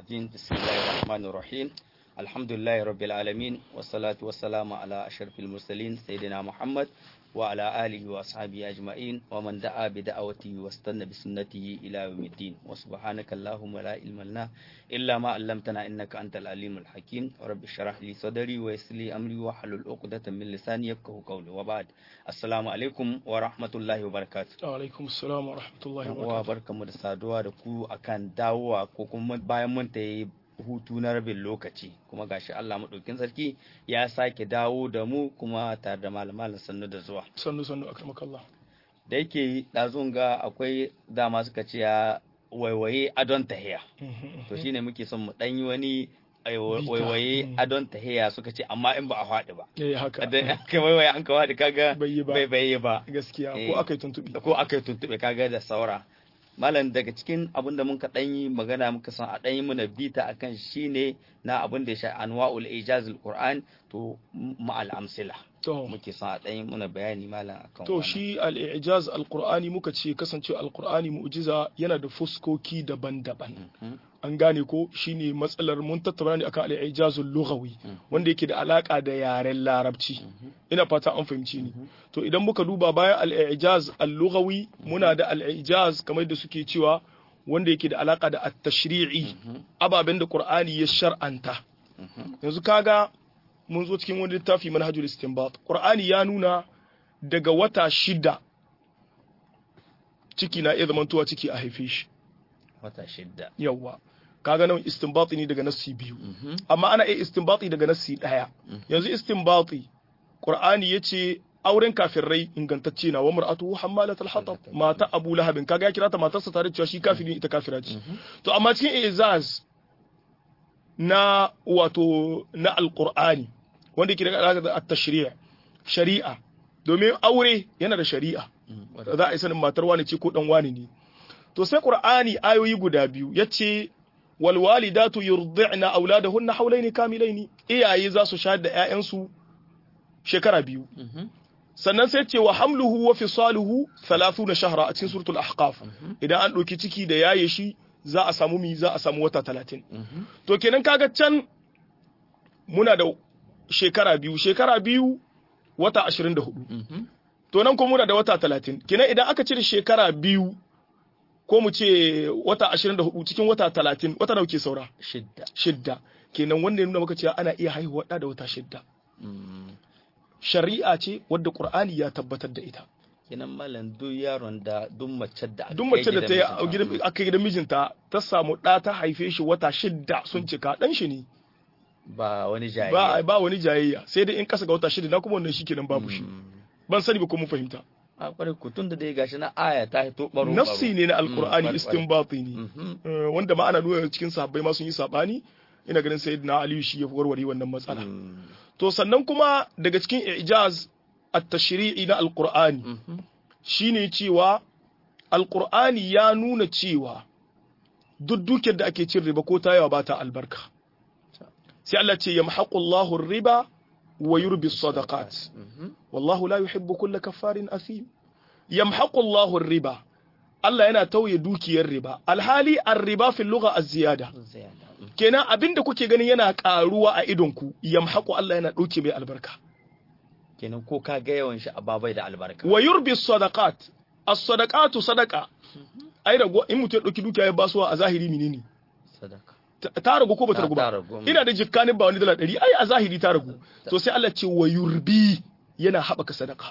الرجيم بسم الله الرحمن الرحيم الحمد لله رب العالمين والصلاة والسلام على أشرف المرسلين سيدنا محمد وعلى آله وأصحابه أجمعين ومن دعا بدعوته واستنى بسنته إلى يوم الدين وسبحانك اللهم لا علم لنا إلا ما علمتنا إنك أنت العليم الحكيم رب اشرح لي صدري ويسر لي أمري واحلل عقدة من لساني يفقهوا قولي وبعد السلام عليكم ورحمة الله وبركاته alaikum assalam wa rahmatullahi wa uwa barakatuh barkamu da saduwa da ku akan dawowa ko kuma bayan mun ta yi hutu na rabin lokaci kuma gashi Allah maɗaukin sarki ya sake dawo da mu kuma tare da malamalin sannu da zuwa sannu sannu akramakallah da yake ɗazun ga akwai dama suka ce ya waiwaye adon tahiya to shine muke son mu ɗan yi wani ai, wa- Bita. waiwaye Mm. adon tahiya suka ce amma in ba a faɗi ba eh haka idan aka waiwaye an ka faɗi kaga bai yi ba bai bai yi ba gaskiya Eh. ko aka yi tuntubi ko aka yi tuntuɓe kaga da saura malam daga cikin abin da muka ɗan yi magana muka san a ɗan yi mana bita akan shine na abin da ya sha anwa'ul ijazul qur'an to ma'al amsila to muke son a ɗan yi mana bayani malam akan to wannan. shi al-i'jaz al-qur'ani muka ce kasance al-qur'ani mu'jiza yana da fuskoki daban-daban Mhm. an gane ko shine matsalar mun tattauna ne akan al-i'jazul lughawi Mhm. wanda yake da alaka da yaren larabci ina fata an fahimci ni to idan muka duba bayan al-i'jaz al-lughawi muna da al-i'jaz kamar da suke cewa wanda yake da alaka da at-tashri'i ababen da qur'ani ya shar'anta Mhm. yanzu kaga mun zo cikin wani littafi manhajul istinbat qur'ani ya nuna daga wata shida ciki na iya zamantowa ciki a haife shi wata shidda yawwa kaga nan istinbati ne daga nassi biyu Mhm. amma ana iya istinbati daga nassi daya yanzu istinbati qur'ani yace auren kafirai ingantacce na wa mar'atu hammalatul hatab mata abu lahabin kaga ya kira ta matarsa tare da cewa shi kafiri ita kafira ce to amma cikin izaz na wato na alqur'ani wanda yake da alaka da at-tashri' shari'a domin aure yana da shari'a Mhm. za a yi sanin matar wani ce ko dan wani ne to sai qur'ani ayoyi guda biyu yace wal walidatu yurdi'na auladahunna hawlaini kamilaini iyaye za su shayar da ƴaƴansu shekara biyu Mhm. sannan sai ce wa hamluhu wa fisaluhu 30 shahra a cikin suratul ahqaf idan an ɗauki ciki da yaye shi za a samu mi za a samu wata 30 Mhm. to kenan kaga can muna da shekara biyu shekara biyu wata 24 Mhm. to nan kuma muna da wata talatin kenan idan aka cire shekara biyu ko mu ce wata ashirin da hudu cikin wata talatin wata nawa ke saura shidda shidda kenan wanda ya nuna maka cewa ana iya haihuwa ɗa da wata shidda Mhm. shari'a ce wadda qur'ani ya tabbatar da ita kenan malam duk yaron da duk mace da aka duk kai mace da ta yi a gidan gidan- aka yi gidan mijinta ta samu ɗa ta haife shi wata shidda sun cika ɗan shi ne ba wani jayayya ba ba wani jayayya sai dai in kasa ga wata shidda na kuma wannan shi kenan babu shi Mhm. ban sani ba ko mun fahimta a kwarai ku tun da dai gashi na aya ta hito baro nafsi ne na alqur'ani Mm, istinbati ne Mhm. Eh, wanda ma ana nuna cikin sahabbai ma sun yi sabani ina ganin sayyidina aliyu shi ya warware wannan matsala Mhm. to sannan kuma daga cikin ijaz at-tashri'i na alqur'ani Mhm. shine cewa alqur'ani ya nuna cewa duk dukiyar da ake cin riba ko ta yawa ba ta albarka sai Allah ce yamhaqu Allahu riba wa yurbi sadaqat Mhm. wallahu la yuhibbu kulla kaffarin athim yamhaqu Allahu riba Allah yana tauye dukiyar riba alhali ar-riba fil lugha az-ziyada Ziyada. Mhm. kenan abinda kuke ganin yana karuwa a idonku yamhaqu Allah yana dauke mai albarka kenan ko ka ga yawan shi a babai da albarka wa yurbi sadaqat as-sadaqatu sadaqa ai rago in mutum ya dauki dukiya ya basuwa a zahiri menene sadaka ta ta ragu ko bata Ta- ragu ta ba ragu, mm. ina da jikkanin ba wani dala 100 ai a zahiri ta ragu to sai Allah ce wa yurbi yana haɓaka sadaka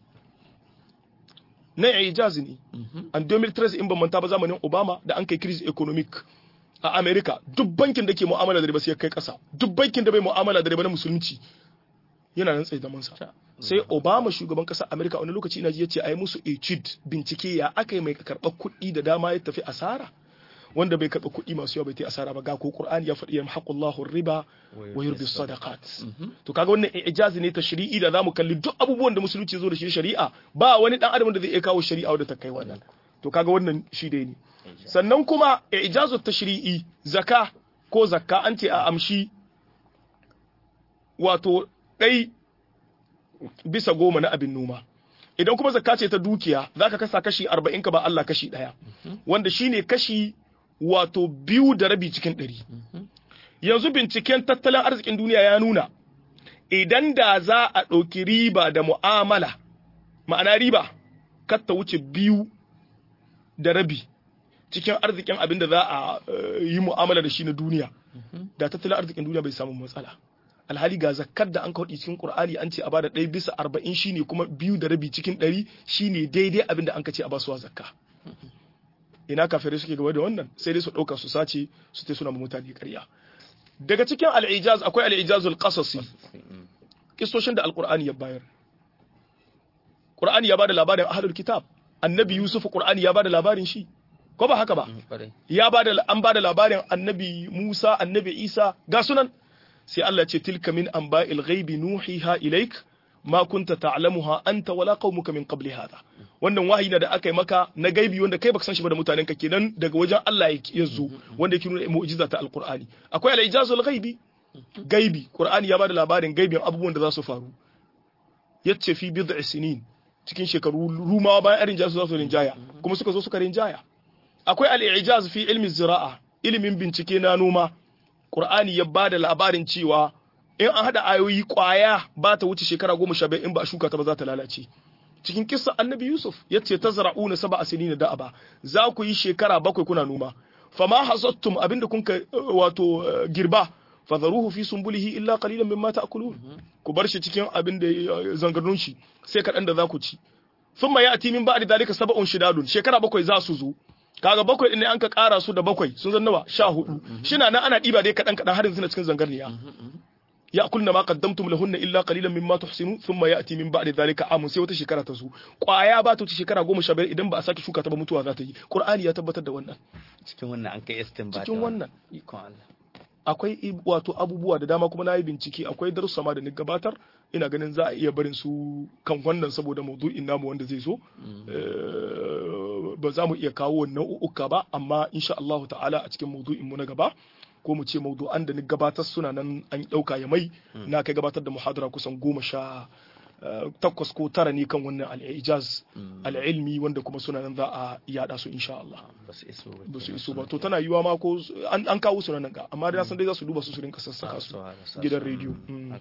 na ijaz ne Mhm. an 2013 in ban manta ba zamanin Obama da an kai crisis economic a America duk bankin da ke mu'amala da riba sai ya kai kasa duk bankin da bai mu'amala da riba na musulunci yana nan tsaye zaman sa sai Obama shugaban kasar America wani lokaci ina ji yace ai musu etude bincike ya aka yi mai karɓar kuɗi da dama ya tafi asara wanda bai karɓa kuɗi masu yawa bai ta asara ba ga ko Qur'ani ya faɗi yamhaqullahu riba wa yurbi sadaqat to kaga wannan ijazi ne tashri'i da zamu kalli duk abubuwan da musulunci zo da shi shari'a ba wani dan adam da zai iya kawo shari'a wadda ta kai wannan to kaga wannan shi dai ne sannan kuma ijazu tashri'i zaka ko zakka an ce a amshi wato ɗai bisa goma na abin noma idan kuma zakka ce ta dukiya zaka kasa kashi arba'in ka ba Allah kashi ɗaya wanda shine kashi wato biyu da rabi cikin ɗari yanzu binciken tattalin arzikin duniya ya nuna idan da za a ɗauki riba da mu'amala ma'ana riba kar ta wuce biyu da rabi cikin arzikin abin da za a yi mu'amala da shi na duniya da tattalin arzikin duniya bai samu matsala alhali ga zakkar da an kawo cikin qur'ani an ce a bada ɗaya bisa arba'in shine kuma biyu da rabi cikin ɗari shine daidai abin da an ka ce a basuwa zakka ina kafirai suke gaba da wannan sai dai su ɗauka su sace su ta suna mutane ƙarya daga cikin al'ijaz akwai al'ijazul qasasi kistoshin da alqur'ani ya bayar qur'ani ya bada labarin ahlul kitab annabi yusuf qur'ani ya bada labarin shi ko ba haka ba ya bada an bada labarin annabi musa annabi isa ga sunan sai Allah ce tilka min anba'il ghaibi nuhiha ilaik ma kunta ta'lamuha anta wala qaumuka min qabli hadha wannan wahayi na da aka yi maka na gaibi wanda kai baka san shi ba da mutanen ka kenan daga wajen Allah ya zo wanda yake nuna mu'jiza ta alqur'ani akwai al-ijazul ghaibi gaibi qur'ani ya bada labarin gaibin abubuwan da za su faru yace fi bid'i sinin cikin shekaru rumawa bayan irin jasu za su rinjaya kuma suka zo suka rinjaya akwai al-ijaz fi ilmi zira'a ilimin bincike na noma qur'ani ya bada labarin cewa in an hada ayoyi kwaya ba ta wuce shekara goma sha in ba a shuka ta ba za ta lalace cikin kissa annabi yusuf ya ce ta zara'una saba a sinina da'aba za ku yi shekara bakwai kuna noma fama hasattum abinda kun ka wato girba fadharuhu fi sumbulihi illa qalilan mimma ta'kulun ku bar shi cikin abin da zangarnun shi sai kaɗan da za ku ci thumma ya'ti min ba'di dalika sab'un shidadun shekara bakwai za su zo kaga bakwai din ne an ka ƙara su da bakwai sun zan nawa sha hudu shina nan ana ɗiba dai kaɗan kaɗan har yanzu na cikin zangarniya يأكلن ما قدمتم لهن إلا قليلا مما تحسنون ثم يأتي من بعد ذلك عام sai wata shekara ta zo kwaya ba ta wuce shekara goma sha biyar idan ba a sake shuka ta ba mutuwa za ta yi Qur'ani ya tabbatar da wannan cikin wannan an kai istinbat cikin wannan ikon Allah akwai wato abubuwa da dama kuma na yi bincike akwai darussa ma da ni gabatar ina ganin za a iya barin su kan wannan saboda maudu'in namu wanda zai zo ba za mu iya kawo nau'uka ba amma insha Allah ta'ala a cikin maudu'in mu na gaba ko mu ce maudu'an da ni gabatar suna nan an ɗauka ya mai na kai gabatar da muhadara kusan goma sha takwas ko tara ne kan wannan al'ijaz al'ilmi wanda kuma suna nan za a yada su insha Allah ba su iso ba to tana yiwa ma ko an kawo su nan ga amma da san dai za su duba su su rinka sassaka su gidan rediyo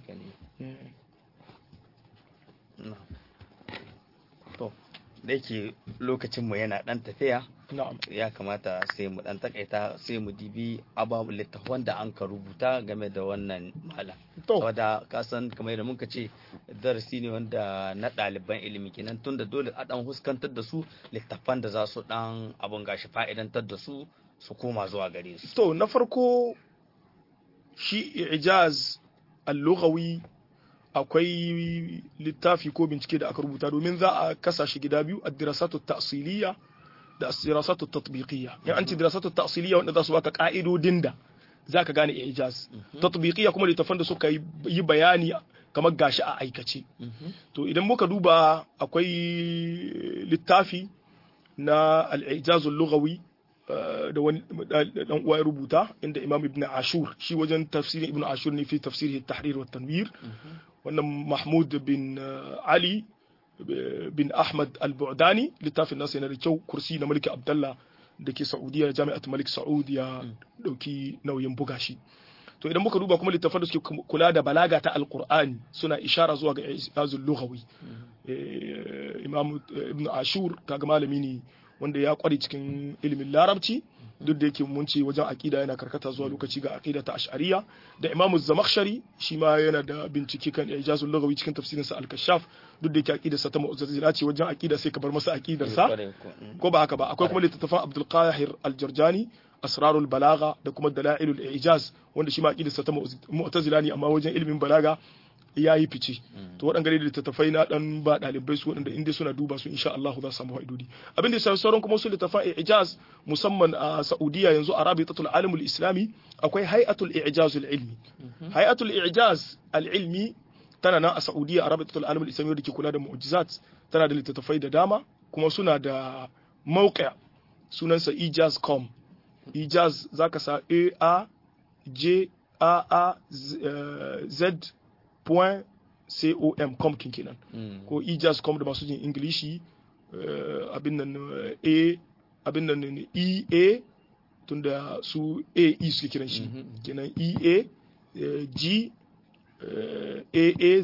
to da yake lokacinmu yana dan tafiya na'am ya kamata sai mu dan takaita sai mu dibi ababu littafan da an ka rubuta game da wannan malam To. saboda ka san kamar yadda muka ce darasi ne wanda na ɗaliban ilimi kenan tunda dole a dan huskantar da su littafan da za su dan abun gashi fa'idantar da su su koma zuwa gare su to na farko shi ijaz al-lughawi akwai littafi ko bincike da aka rubuta domin za a kasa shi gida biyu ad-dirasatu ta'siliya da as-dirasatu tatbiqiyya in an ci dirasatu ta'siliya wanda za su baka ka'idodin da zaka gane ijaz tatbiqiyya kuma littafan da suka yi bayani kamar gashi a aikace to idan muka duba akwai littafi na al-ijaz al-lughawi da wani dan uwa ya rubuta inda Imam Ibn Ashur shi wajen tafsirin Ibn Ashur ne fi tafsirihi at-tahrir wa tanwir wannan Mahmud bin Ali bin Ahmad al-Bu'dani littafin nasa yana da kyau kursi na Malik Abdullah da ke Saudiya Jami'at Malik Saud ya dauki nauyin buga shi to idan muka duba kuma littafan da suke kula da balaga ta alqur'ani suna ishara zuwa ga izazul lughawi Imam Ibn Ashur kaga malami ne wanda ya kware cikin ilimin larabci duk da yake mun ce wajen aqida yana karkata zuwa lokaci ga aqida ta ash'ariya da imamu zamakhshari shi ma yana da bincike kan ijazul lughawi cikin tafsirin sa al-kashaf duk da yake aqida sa ta mu'tazila ce wajen aqida sai ka bar masa aqidar sa ko ba haka ba akwai kuma littattafan abdul qahir al-jarjani asrarul balagha da kuma dalailul ijaz wanda shi ma aqidar sa ta mu'tazila ne amma wajen ilimin balaga ya yi fice to waɗanda da littattafai na ɗan ba ɗalibai su waɗanda inda suna duba su insha Allah za su samu fa'idodi abin da ya sauran kuma su littattafan ijaz musamman a Saudiya yanzu a Rabitatul Alimul Islami akwai Hay'atul Ijaz ilmi Hay'atul Ijaz al-ilmi tana nan a Saudiya a Rabitatul Alimul Islami da ke kula da mu'jizat tana da littattafai da dama kuma suna da mawqi' sunansa ijaz.com ijaz zaka sa A A J A A Z point com com kenan ko ijas.com da masu jin ingilishi abin nan a abin nan e a tunda su AE suke kiran shi kenan EA eh, G eh,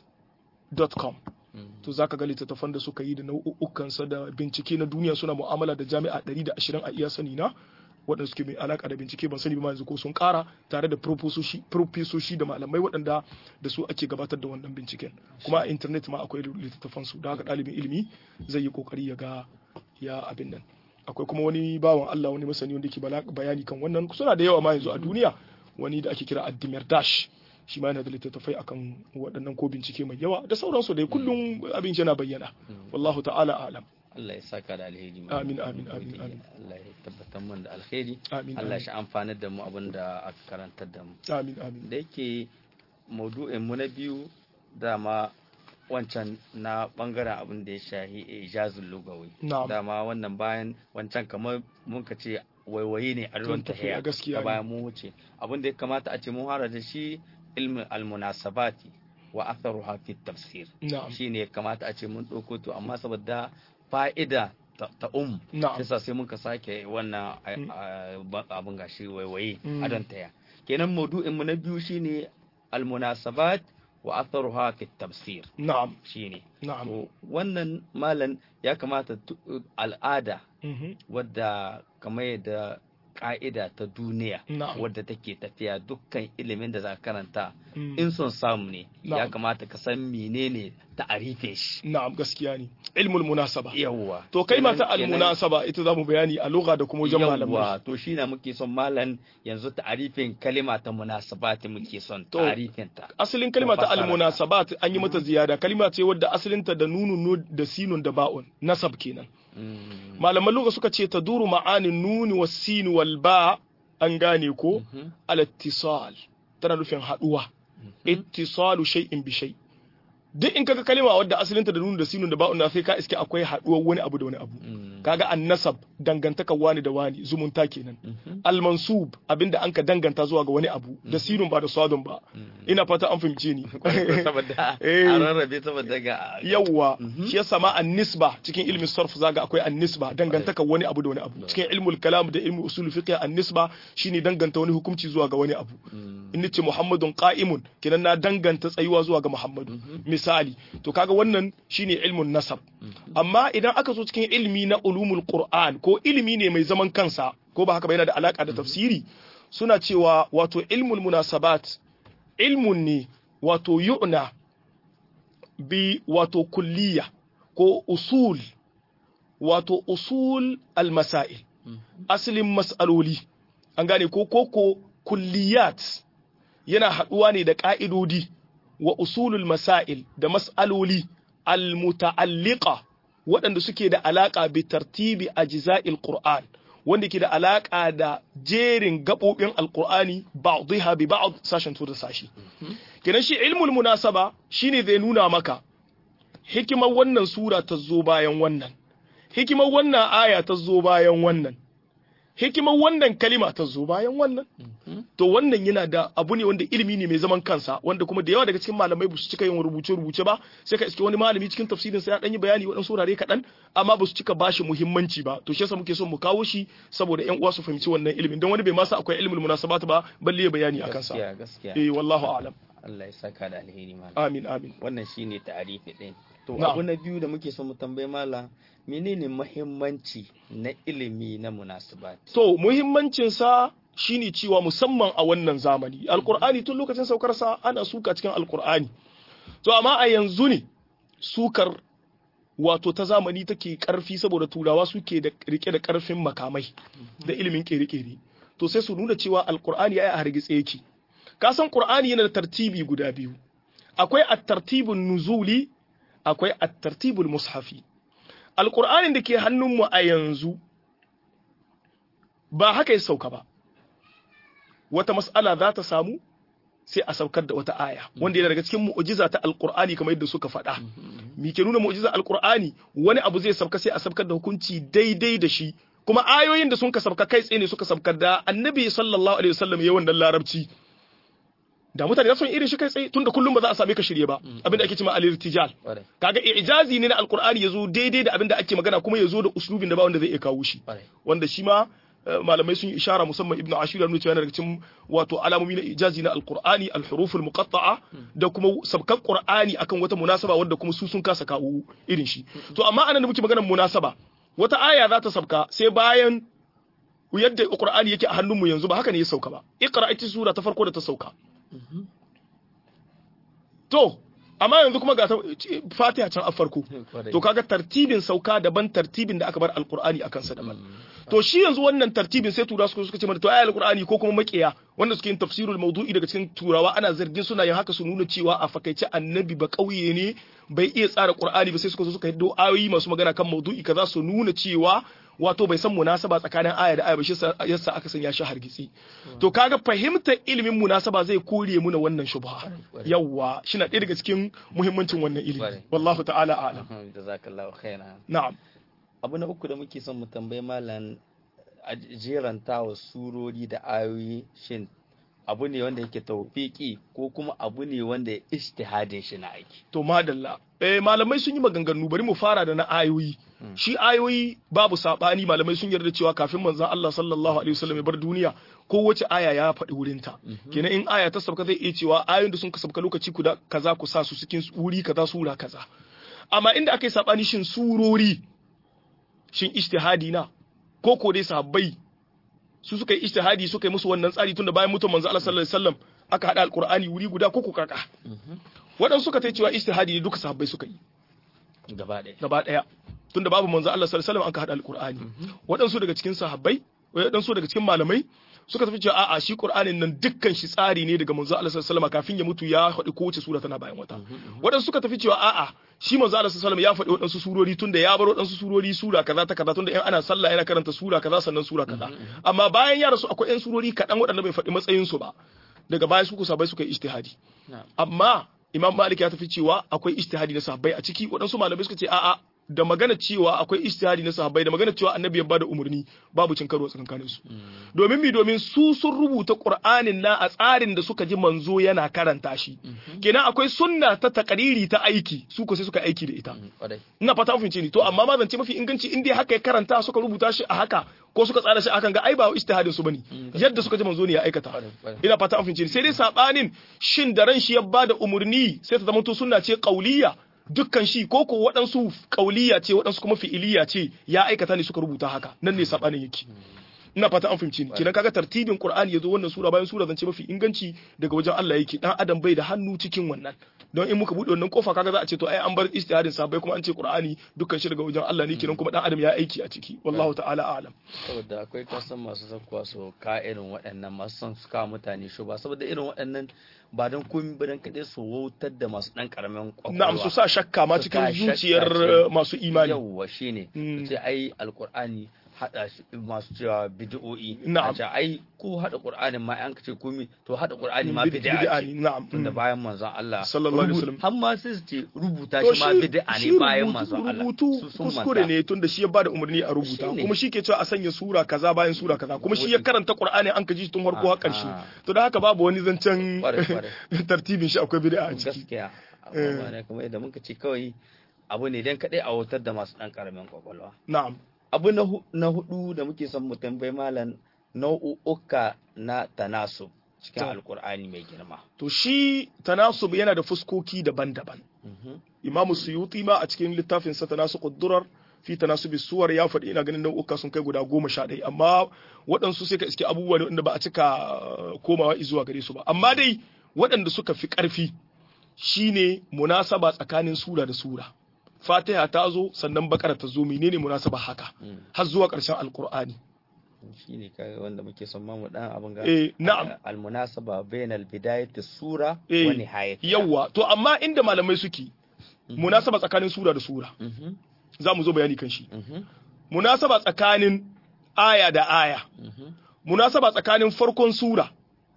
AAZ.com to zaka ga littattafan da suka yi da nau'ukansa da bincike na duniya suna mu'amala da jami'a 120 a iya sani na waɗanda suke mai alaka da bincike ban sani ba ma yanzu ko sun ƙara tare da profesoshi da malamai waɗanda da su ake gabatar da wannan binciken kuma a intanet ma akwai littattafan su da haka ɗalibin ilimi zai yi kokari ya ga ya abin nan akwai kuma wani bawan Allah wani masani wanda ke bayani kan wannan suna da yawa ma yanzu a duniya wani da ake kira Addimir Dash shi ma yana da littattafai akan waɗannan ko bincike mai yawa da sauransu dai kullum abin yana bayyana wallahu ta'ala alam Allah ya saka da alheri amin amin amin amin Allah ya tabbatar mun da alheri amin Allah ya amfanar da mu abin da aka karantar da mu amin amin da yake maudu'in mu na biyu dama wancan na bangaren abin da ya shahi ijazul lugawi Na'am. dama wannan bayan wancan kamar mun ka ce waiwaye ne a ruwan tahiya gaskiya ta bayan mun wuce abin da ya kamata a ce mun fara da shi ilmin almunasabati wa atharuha fi tafsir na'am shine ya kamata a ce mun ɗauko to amma saboda fa'ida ta ta um na'am yasa sai muka sake wannan a- Mm. a- ba- abin gashi waiwaye Mm. a don taya kenan maudu'in mu na biyu shine almunasabat wa atharuha fi tafsir na'am shine na'am to wannan malan ya kamata tu- al'ada mhm, wadda kamar yadda ka'ida ta duniya na'am wadda take tafiya dukkan ilimin da za ka karanta mm, in son samu ne ya Na'am. kamata ka san menene ta'arifin shi na'am gaskiya ne ilmul munasaba yawwa to kai ma ta Kenan- kenan- almunasaba ita zamu bayani a lugha da kuma wajen malamai yawwa to shi na muke son malam yanzu ta'arifin kalima ta munasabati muke son To, ta'arifin ta asalin kalma ta fassara ta. almunasabat an yi mata ziyada kalma ce wadda asalinta da nunun nu- da sinun da ba'un nasab kenan Mm. malaman lugha suka ce taduru ma'anin nuni was sin wal ba an gane ko Mhm. al ittisal tana nufin haduwa ittisalu shay'in bi shay duk in kaga kalma wadda asalinta da nunun da sinun da ba'un na sai ka iske akwai haduwar wani abu da wani abu Mm. kaga annasab dangantaka wani da wani zumunta kenan Mhm. almansub abinda an ka danganta zuwa ga wani abu da sinun ba da swadun ba ina fata an fahimce ni saboda Eh. a rarrabe saboda ga yawwa Mhm. shi yasa ma an-nisba cikin ilmin sarf zaga akwai an-nisba dangantaka wani abu da wani abu cikin ilmul kalam da ilmul usul fiqh an-nisba shine danganta wani hukunci zuwa ga wani abu Mm. in nace muhammadun qa'imun kenan na danganta tsayuwa zuwa ga muhammadu misali to kaga wannan shine ilmun nasab amma idan aka zo cikin ilmi na ulumul qur'an ko ilmi ne mai zaman kansa ko ba haka ba yana da alaka da tafsiri suna cewa wato ilmul munasabat ilmun ne wato yu'na bi wato kulliya ko usul wato usul al-masail asalin mas'aloli an gane ko koko kulliyat yana haɗuwa ne da ƙa'idodi wa usulul masail da mas'aloli al-muta'alliqa waɗanda suke da alaƙa bi tartibi ajza'il qur'an wanda ke da alaƙa da jerin gaɓoɓin alƙur'ani ba'dhiha bi ba'd sashen to da sashi kenan shi ilmul munasaba shine zai nuna maka hikimar wannan sura ta zo bayan wannan hikimar wannan aya ta zo bayan wannan hikimar wannan kalima ta zo bayan wannan to wannan yana da abu ne wanda ilimi ne mai zaman kansa wanda kuma da yawa daga cikin malamai ba su cika yin rubuce rubuce ba sai ka iske wani malami cikin tafsirin sa ya dan yi bayani waɗansu wurare kaɗan amma ba su cika bashi muhimmanci ba to shi yasa muke son mu kawo shi saboda ƴan uwa su fahimci wannan ilimin don wani bai ma sa akwai ilmul munasabat ba balle ya bayani akan sa gaskiya gaskiya eh wallahu a'lam Allah ya saka da alheri malam amin amin wannan shine ta'arifi din to Na'am. abu na biyu da muke son mu tambaye malam menene muhimmanci na ilimi na munasabat to muhimmancin sa shine cewa musamman a wannan zamani alqur'ani tun lokacin saukar sa ana suka cikin alqur'ani to amma a yanzu ne sukar wato ta zamani take karfi saboda turawa suke da rike da karfin makamai da ilimin kere-kere to sai su nuna cewa alqur'ani ya a hargitse yake ka san qur'ani yana da tartibi guda biyu akwai at-tartibun nuzuli akwai at-tartibul mushafi alqur'anin da ke hannunmu a yanzu ba haka ya sauka ba wata mas'ala za ta samu sai a saukar da wata aya wanda yana daga cikin mu'jiza ta alqur'ani kamar yadda suka faɗa me ke nuna mu'jiza alqur'ani wani abu zai sauka sai a saukar da hukunci daidai da shi kuma ayoyin da sun ka sauka kai tsaye ne suka saukar da annabi sallallahu alaihi wasallam ya wannan larabci da mutane sun irin shi kai tsaye tunda kullum ba za a same ka shirye ba abinda ake cewa al-irtijal Ƙwarai, kaga ijazi ne na alqur'ani yazo daidai da abinda ake magana kuma yazo da uslubin da ba wanda zai iya kawo shi ƙwarai. wanda shi ma malamai sun yi ishara musamman ibnu ashir nuna cewa yana daga cikin wato alamomi na ijazi na alqur'ani alhuruf almuqatta'a da kuma sabkan qur'ani akan wata munasaba wanda kuma su sun kasa kawo irin shi to amma anan da muke maganar munasaba wata aya za ta sabka sai bayan yadda qur'ani yake a hannunmu yanzu ba haka ne ya sauka ba iqra ita sura ta farko da ta sauka to amma yanzu kuma ga fatiha can a farko to kaga tartibin sauka daban tartibin da aka bar alqur'ani akan sa daban to shi yanzu wannan tartibin sai tura suka ce mana to ayi alqur'ani ko kuma makiya wanda suke yin tafsirul mawdu'i daga cikin turawa ana zargin suna yin haka su nuna cewa a fakaice annabi ba kauye ne bai iya tsara qur'ani ba sai suka zo suka hiddo ayoyi masu magana kan mawdu'i kaza su nuna cewa wato bai san munasaba tsakanin aya da aya ba shi yasa aka sanya shi hargitsi to kaga fahimtar ilimin munasaba zai kore muna wannan shubha yawa shina ɗaya daga cikin muhimmancin wannan ilimi wallahu ta'ala a'lam jazakallahu khairan na'am abu na uku da muke son mu tambayi malam a jeranta wa surori da ayoyi shin abu ne wanda yake taufiki ko kuma abu ne wanda ya ijtihadin shi na aiki to madalla eh malamai sun yi maganganu bari mu fara da na ayoyi shi ayoyi babu sabani malamai sun yarda cewa kafin manzon Allah sallallahu alaihi wasallam ya bar duniya kowace aya ya faɗi wurinta kenan in aya ta sabka zai iya cewa ayoyin da sun ka sabka lokaci kuda kaza ku sa su cikin wuri kaza sura kaza amma inda aka yi sabani shin surori shin ijtihadi na ko ko dai sahabbai su suka yi ijtihadi suka yi musu wannan tsari tunda bayan mutum manzo Allah sallallahu alaihi wasallam aka hada alqur'ani wuri guda ko ko kaka waɗansu suka ta cewa ijtihadi ne duka sahabbai suka yi gaba ɗaya gaba ɗaya tunda babu manzo Allah sallallahu alaihi wasallam aka hada alqur'ani waɗansu daga cikin sahabbai waɗansu daga cikin malamai suka tafi cewa a'a shi Qur'anin nan dukkan shi tsari ne daga manzo Allah sallallahu alaihi wasallam kafin ya mutu ya faɗi kowace sura tana bayan wata waɗansu suka tafi cewa a'a shi manzo Allah sallallahu alaihi wasallam ya faɗi waɗansu surori tunda ya bar waɗansu surori sura kaza ta kaza tunda in ana sallah yana karanta sura kaza sannan sura kaza amma bayan ya rasu akwai ƴan surori kaɗan waɗanda bai faɗi matsayin su ba daga baya su kusa bai suka yi ijtihadi amma Imam Malik ya tafi cewa akwai ijtihadi na sahabbai a ciki waɗansu malamai suka ce a'a da magana cewa akwai ijtihadi na sahabbai da magana cewa annabi ya bada umarni babu cin karo tsakanin su domin mi domin su sun rubuta qur'anin na a tsarin da suka ji manzo yana karanta shi kenan akwai sunna ta takariri ta aiki su ko sai suka aiki da ita ina fata mun ni to amma ma zance mafi inganci in dai haka ya karanta suka rubuta shi a haka ko suka tsara shi akan ga ai ba ijtihadin su bane yadda suka ji manzo ne ya aikata ina fata mun ni sai dai sabanin shin da ran shi ya bada umarni sai ta zama to sunna ce qauliyya dukkan shi ko ko waɗansu ƙauliya ce waɗansu kuma fi'iliya ce ya aikata ne suka rubuta haka nan ne sabanin yake ina fata an fahimci ni kenan kaga tartibin qur'ani yazo wannan sura bayan sura zance mafi inganci daga wajen Allah yake dan adam bai da hannu cikin wannan don in muka bude wannan kofa kaga za a ce to ai an bar istihadin sabai kuma an ce qur'ani dukkan shi daga wajen Allah ne kenan kuma dan adam ya aiki a ciki wallahu ta'ala a'lam saboda akwai kasan masu zakkuwa su ka irin waɗannan masu son su kawo mutane shi ba saboda irin waɗannan ba don komi ba don kaɗai su wautar da masu ɗan ƙaramin ƙwaƙwalwa. Na'am su sa shakka ma cikin zuciyar masu imani. Yawwa shi ne. Ce ai alƙur'ani haɗa shi masu cewa bid'o'i. Na'am. Ce ai ko haɗa ƙur'anin ma an kace komi to haɗa ƙur'ani ma bid'a ne. Na'am. Tunda bayan manzon Allah. Sallallahu alaihi wasallam. Har ma sai su ce rubuta shi ma bid'a ne bayan manzon Allah. Rubutu kuskure ne tunda shi ya bada umarni a rubuta kuma shi ke cewa a sanya sura kaza bayan sura kaza kuma shi ya karanta ƙur'ani an ka ji tun farko har ƙarshe. To da haka babu wani zancen tartibin shi akwai bid'a a ciki. Gaskiya. Abubuwa ne kuma idan muka ce kawai abu ne dan kaɗai a wutar da masu ɗan ƙaramin ƙwaƙwalwa. Na'am. Abu na hudu da muke son mu tambayi malam nau'uka na tanasub cikin alkur'ani mai girma. To shi tanasub yana da fuskoki daban-daban. Imamu Suyuti ma a cikin littafin sa tanasuqud durar fi tanasubi suwar ya faɗi ina ganin nau'uka sun kai guda goma sha ɗaya amma waɗansu sai ka iske abubuwa ne wanda ba a cika komawa zuwa gare su ba amma dai waɗanda suka fi ƙarfi shine munasaba tsakanin sura da sura fatiha ta zo sannan bakara ta zo menene munasaba haka har zuwa ƙarshen alkur'ani shine kai wanda muke son mamu dan abin ga eh na'am almunasaba bainal bidayati sura eh, wa nihayati yawa to amma inda malamai suke munasaba tsakanin sura da sura za mu zo bayani kan shi munasaba tsakanin aya da aya munasaba tsakanin farkon sura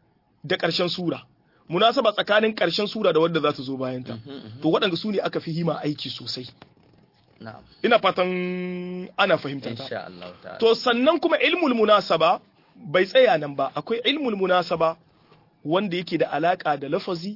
da ƙarshen sura munasaba tsakanin ƙarshen sura da wadda za ta zo bayan ta to waɗanda su ne aka fi hima aiki sosai na'am ina fatan ana fahimtar ta insha Allah ta'ala to sannan kuma ilmul munasaba bai tsaya nan ba akwai ilmul munasaba wanda yake da alaka da lafazi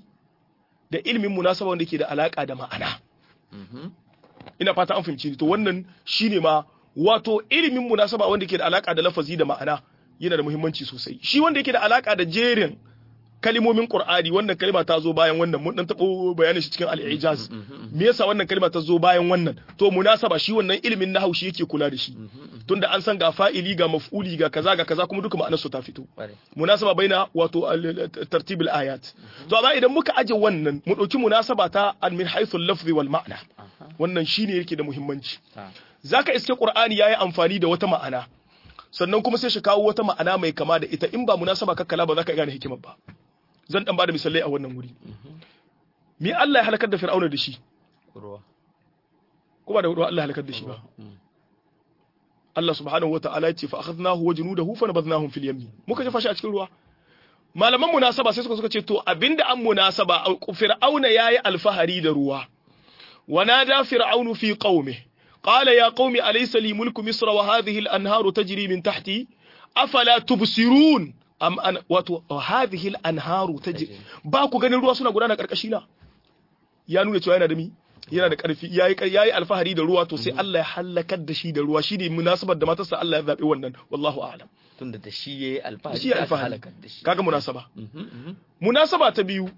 da ilmin munasaba wanda yake da alaka da ma'ana Mhm. ina fata an fahimci ni to wannan shine ma wato ilimin munasaba wanda ke da alaka da lafazi da ma'ana yana da muhimmanci sosai shi wanda yake da alaka da jerin kalimomin Qur'ani wannan kalima ta zo bayan wannan mun dan tabo bayanin shi cikin al-ijaz me yasa wannan kalima ta zo bayan wannan to munasaba shi wannan ilimin nahwu shi yake kula da shi tunda an san ga fa'ili ga maf'uli ga kaza ga kaza kuma duka ma'anar su ta fito munasaba baina wato tartibul ayat to amma idan muka aje wannan mu dauki munasaba ta min haythu al-lafzi wal ma'na wannan shine yake da muhimmanci zaka iske Qur'ani yayi amfani da wata ma'ana sannan kuma sai shi kawo wata ma'ana mai kama da ita in ba munasaba kakkala ba za ka gane hikimar ba zan dan bada misalai a wannan wuri me Allah ya halakar da Fir'auna da shi ruwa ko ba da ruwa Allah ya halakar da shi ba Allah subhanahu wata'ala ya ce fa akhadnahu wa junudahu fa nabadnahum fil yammi muka jefa shi a cikin ruwa malaman munasaba sai suka suka ce to abinda an munasaba Fir'auna yayi alfahari da ruwa wa nada fir'aunu fi qaumihi قال يا قوم أليس لي ملك مصر وهذه الأنهار تجري من تحتي أفلا تبصرون أم أن وهذه الأنهار تجري باكو ganin ruwa suna gudana karkashi na ya nuna cewa yana da mi yana da karfi yayi yayi alfahari da ruwa to sai Allah ya halakar da shi da ruwa shine munasabar da matarsa Allah ya zabe wannan wallahu a'lam tunda da shi yayi alfahari shi alfahari kaga munasaba munasaba ta biyu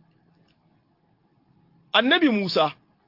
annabi Musa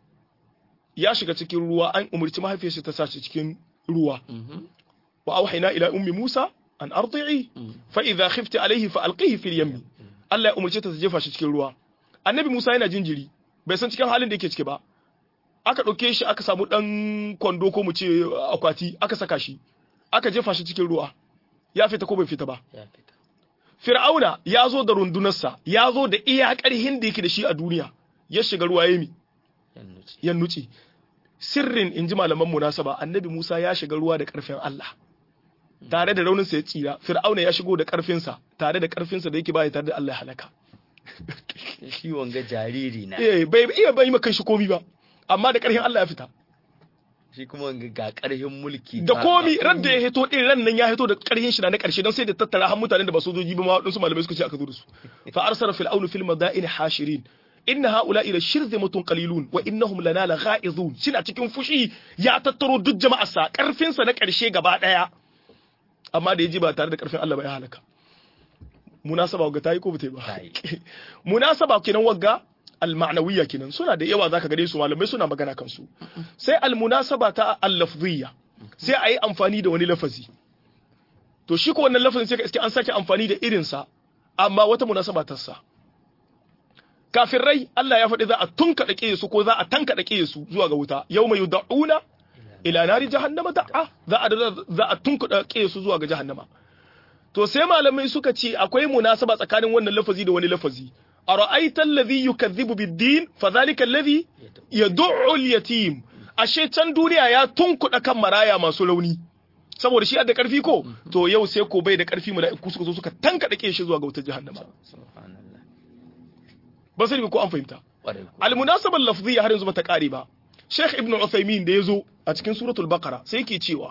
ya shiga cikin ruwa an umarci mahaifiyarsa ta sace cikin ruwa wa auhayna ila ummi Musa an ardi'i fa idha khifti alayhi fa alqihi fil yammi Allah ya umarce ta ta jefa shi cikin ruwa annabi Musa yana jinjiri bai san cikin halin da yake ciki ba aka dauke shi aka samu dan kwando ko mu ce akwati aka saka shi aka jefa shi cikin ruwa ya fita ko bai fita ba ya fita Fir'auna ya zo da rundunarsa ya zo da iya ƙarhin da yake da shi a duniya ya shiga ruwa ya mi yan nuci ya nuce sirrin in ji malaman munasaba annabi Musa ya shiga ruwa da ƙarfin Allah tare da rauninsa ya tsira fir'auna ya shigo da ƙarfinsa tare da ƙarfinsa da yake baya tare da Allah ya halaka shi wanga jariri na eh bai iya bai maka shi komi ba amma da ƙarfin Allah ya fita shi kuma wanga ga karhin mulki da ga- komi ga ran da ya hito din ran nan ya hito da ƙarfin shi na na ƙarshe don sai da tattara har mutanen da ba sojoji ba ma wadansu malamai suka ce aka zo da su fa arsala fir'aunu fil madaini hashirin inna haula'i la shirzimatun qalilun wa innahum lana lagha'izun shina cikin fushi ya tattaro duk jama'arsa ƙarfin sa na ƙarshe gaba daya amma da yaji ba tare da ƙarfin Allah ba ya halaka munasaba wagga tayi ko bata yi ba Tayi. munasaba kenan wagga al-ma'nawiyya kenan suna da yawa zaka gare su malamai suna magana kansu sai al-munasaba ta al-lafziyya sai a yi amfani da wani lafazi to shi ko wannan lafazin sai ka iske an sake amfani da irinsa amma wata munasaba ta sa kafirai Allah ya faɗi za a tunkaɗa ƙiye su ko za a tankaɗa ƙiye su zuwa ga wuta yau mai yuda'una ila nari jahannama da'a za a za a tunkaɗa ƙiye su zuwa ga jahannama to sai malamai suka ce akwai munasaba tsakanin wannan lafazi da wani lafazi ara'aita alladhi yukadhibu bid-din fadhalika alladhi yad'u al-yatim ashe can duniya ya tunkuɗa kan maraya masu rauni saboda shi da karfi ko to yau sai ko bai da karfi mala'iku suka zo suka tankaɗa ƙiye shi zuwa ga wutar jahannama subhanallah ba sai ko an fahimta ƙwarai ko almunasabar lafziyya har yanzu bata kare ba Sheikh Ibn Uthaymeen da yazo a cikin suratul Baqara sai yake cewa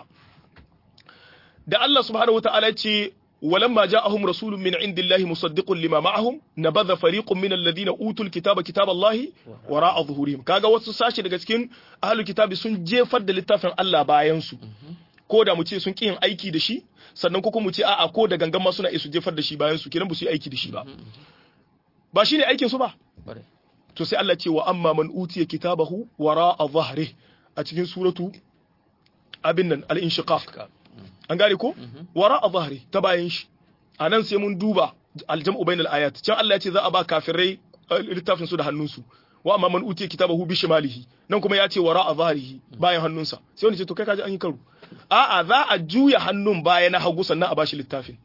da Allah subhanahu wataala ce ولما جاءهم رسول من عند الله مصدق لما معهم نبذ فريق من الذين اوتوا الكتاب كتاب الله وراء ظهورهم kaga wasu sashi daga cikin ahlul kitabi sun jefar da littafin Allah bayan su ko da mu ce sun ƙi yin aiki da shi sannan ko kuma mu ce a'a ko da gangan ma suna iya su jefar da shi bayan su kenan ba su yi aiki da shi ba ba shine aikin su ba ƙwarai to sai Allah ce wa amma man utiya kitabahu wara'a dhahri a cikin suratu abin nan al-inshiqaq Ka- an gane ko wara'a dhahri ta bayan shi anan sai mun duba al-jam'u bainal ayat can Allah ya ce za a ba kafirai eh, littafin su da hannunsu wa amma man utiya kitabahu bi shimalihi nan kuma ya ce wara'a dhahrihi bayan hannunsa sai wani ce to kai kaji an yi karo a'a za a juya hannun baya na hagu sannan a bashi littafin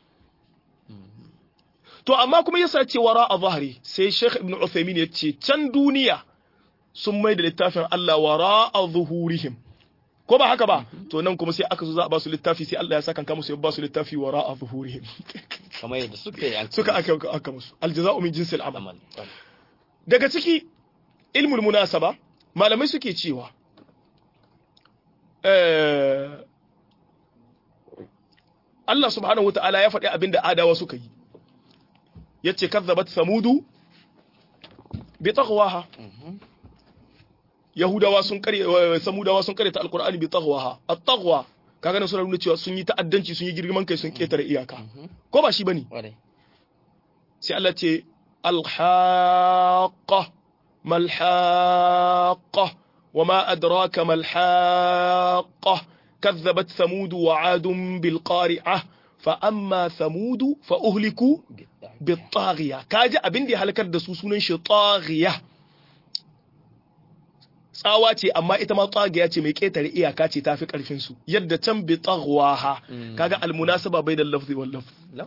To amma kuma yasa ce wara a zahari sai Sheikh Ibn Uthaymeen ya ce can duniya sun mai da littafin Allah wara a zuhurihim. Ko ba haka ba? To nan kuma sai aka zo za a ba su littafi sai Allah ya saka kanka musu ya ba su littafi wara a zuhurihim. kamar yadda suka yi an Suka aka aka musu. Aljaza'u min jinsil amal. amal ƙwarai. Daga ciki ilmul munasaba malamai suke cewa eh, Allah subhanahu wa ta'ala ya faɗi abin da adawa suka yi. yace kazzabat samudu bi taqwaha yahudawa sun kare eh, samudawa sun kare ta alqur'ani bi taghwaha at-taghwa kaga nan suna nuna cewa sun yi ta'addanci sun yi girman kai sun ketare iyaka ko ba shi bane kwarai sai Allah ce alhaqa malhaqa wama adraka malhaqa كذبت ثمود وعاد بالقارعة فأما ثمود فأهلكوا بالطاغية كاجا أبن دي هلكر دسو سنن شي طاغية tsawa ce amma ita ma tsagiya ce mai ketare iyaka ce tafi karfin su yadda can bi tagwaha kaga almunasaba bainal lafzi wal lafz لا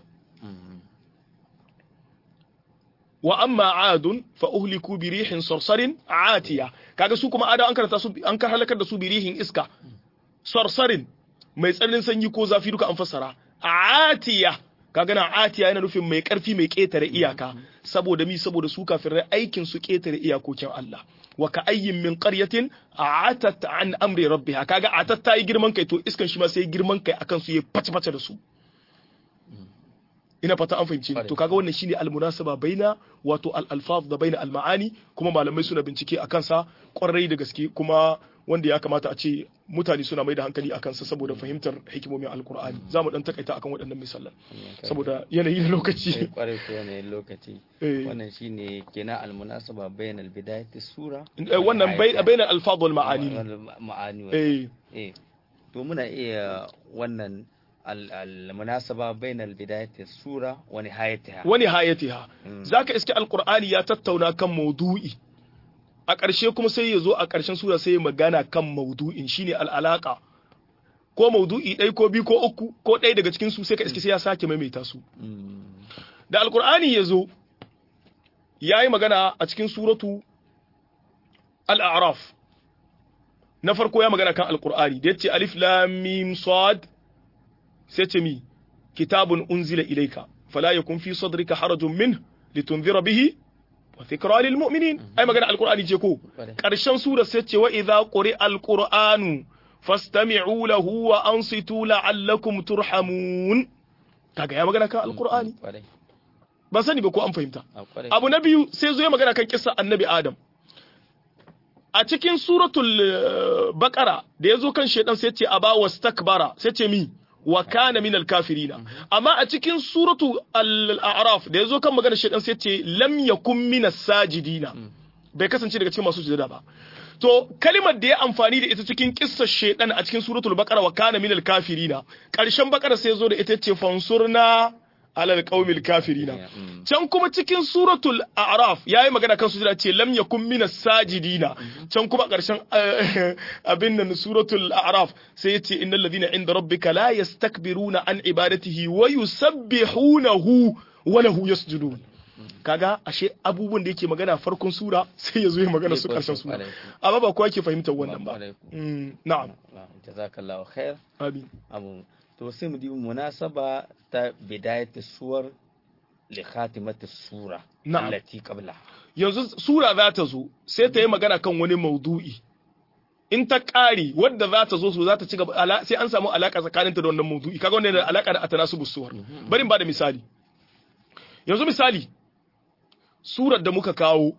wa amma adun fa uhliku bi rihin sarsarin atiya kaga su kuma ada an karanta su an ka halakar da su bi rihin iska sarsarin mai tsananin sanyi ko zafi duka an fassara atiya kaga na atiya yana nufin mai karfi mai ketare iyaka saboda mi saboda su kafirai aikin su ketare iyakokin Allah wa ka ayyin min qaryatin atat an amri rabbiha kaga atat ta yi girman kai to iskan shi ma sai girman kai akan su yayi face face da su ina fata an fahimci to kaga wannan shine almunasaba baina wato al-alfaz da baina al-ma'ani kuma malamai suna bincike a kansa kwarai da gaske kuma wanda ya kamata a ce mutane suna mai da hankali a kansa saboda fahimtar hikimomin alkur'ani za mu dan takaita akan waɗannan misalan saboda yanayi na lokaci kwarai ko yanayin lokaci Eh. wannan shine kenan almunasaba bainal bidayati sura Eh, wannan bai- baina al-alfaz wal ma'ani ne. Wal ma'ani wa- eh eh to muna iya wannan al- al-munasaba bainal bidayati sura wa nihayatiha wani hayatiha Mm. zaka iske alkur'ani ya tattauna kan maudu'i a ƙarshe kuma sai ya zo a ƙarshen sura sai ya magana kan maudu'in shine al'alaka ko maudu'i ɗai ko biyu ko uku ko ɗaya daga cikin su sai ka iske sai ya sake maimaita su Mm. da alkur'ani ya zo ya yi magana a cikin suratu al'araf na farko ya magana kan alkur'ani da ya ce alif lamim sad sai ce mi kitabun unzila ilaika fala yakun fi sadrika harajun min litunzira bihi wa dhikra lil mu'minin ai magana alkur'ani ce ko Kwarai. karshen sura sai ce wa idza quri alqur'anu fastami'u lahu wa ansitu la'allakum turhamun kaga ya magana kan alkur'ani kwarai ban sani ba ko an fahimta a kwarai abu na biyu sai zo ya magana kan kissa annabi adam a cikin suratul eh, baqara da ya zo kan shedan sai ce aba wastakbara sai ce mi wa kana min kafirina amma a cikin suratu al-a'raf da ya zo kan magana shedan sai ce lam yakun min sajidina bai kasance daga cikin masu sujada ba to kalimar da ya amfani da ita cikin kissar shedan a cikin suratul baqara wa kana min kafirina karshen baqara sai zo da ita ce fansurna alal qaumil kafirina Mm. can kuma cikin suratul a'raf yayi magana kan sujada ce lam yakun minas sajidina can kuma karshen eh, abin nan suratul a'raf sai yace innal ladina inda rabbika la yastakbiruna an ibadatihi wa yusabbihunahu wa lahu yasjudun kaga ashe abubuwan da yake magana farkon sura sai ya zo ya magana su karshen sura amma ba kowa ke fahimtar wannan ba Mm, na'am jazakallahu khair amin abu to sai mu dibi munasaba ta bidayati suwar li khatimati sura Na'am. allati qabla yanzu sura za ta zo sai ta yi magana kan wani maudu'i in ta ƙari wadda za ta zo su za ta ci gaba ala- sai an samu alaka tsakaninta da wannan maudu'i kaga wannan yana da alaka da atanasubus suwar bari in ba da misali yanzu misali surar da muka kawo